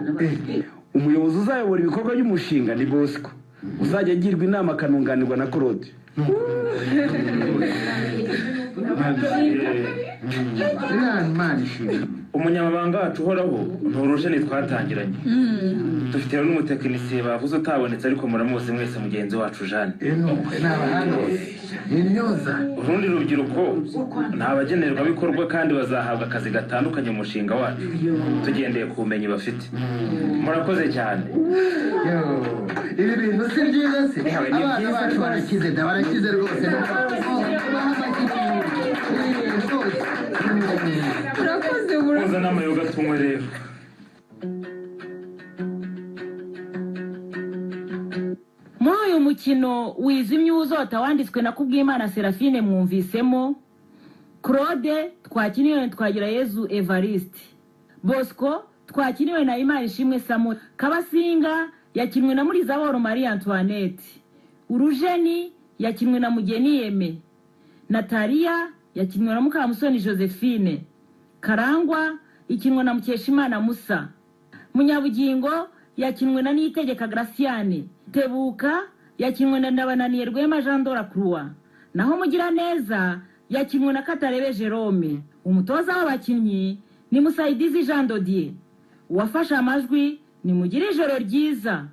umuyobozi uzayobora ibikorwa by'umushinga ni bosco uzajya agirwa inama akanunganirwa na korode umunyamabanga wacu uhoraho ni urujeni twatangiranye dufite rero n'umutekinisiye bavuze utabonetse ariko muramuzi mwese mugenzi wacu jane urundi rubyiruko ni abagenerwabikorwa kandi bazahabwa akazi gatandukanye mu mushinga wacu tugendeye ku bumenyi bafite murakoze cyane ibi bintu si byiza se abana bacu barakize da barakize rwose urakoze koza n'amayoga tunywe rero muri uyu mukino wijimye uzota wanditswe na kubwimana serafine mwumvisemo claude twakiniwe na twagirayezu evariste bosco twakiniwe na imana ishimwe samu kabasinga yakinwe na murizaboro marie antoinette urujeni yakinwe na mugeni yeme nataliya yakinwe na mukamusoni josephine karangwa ikinwe na mukeshimana musa munyabugingo yakinwe na niyitegeka graciane tebuka yakinwe na ndabananiye rwema jean dora croix naho mugiraneza yakinwe na katarebe jerome umutoza w'abakinnyi ni musayidizi jean dodier uwafashe amajwi ni mugire ijoro ryiza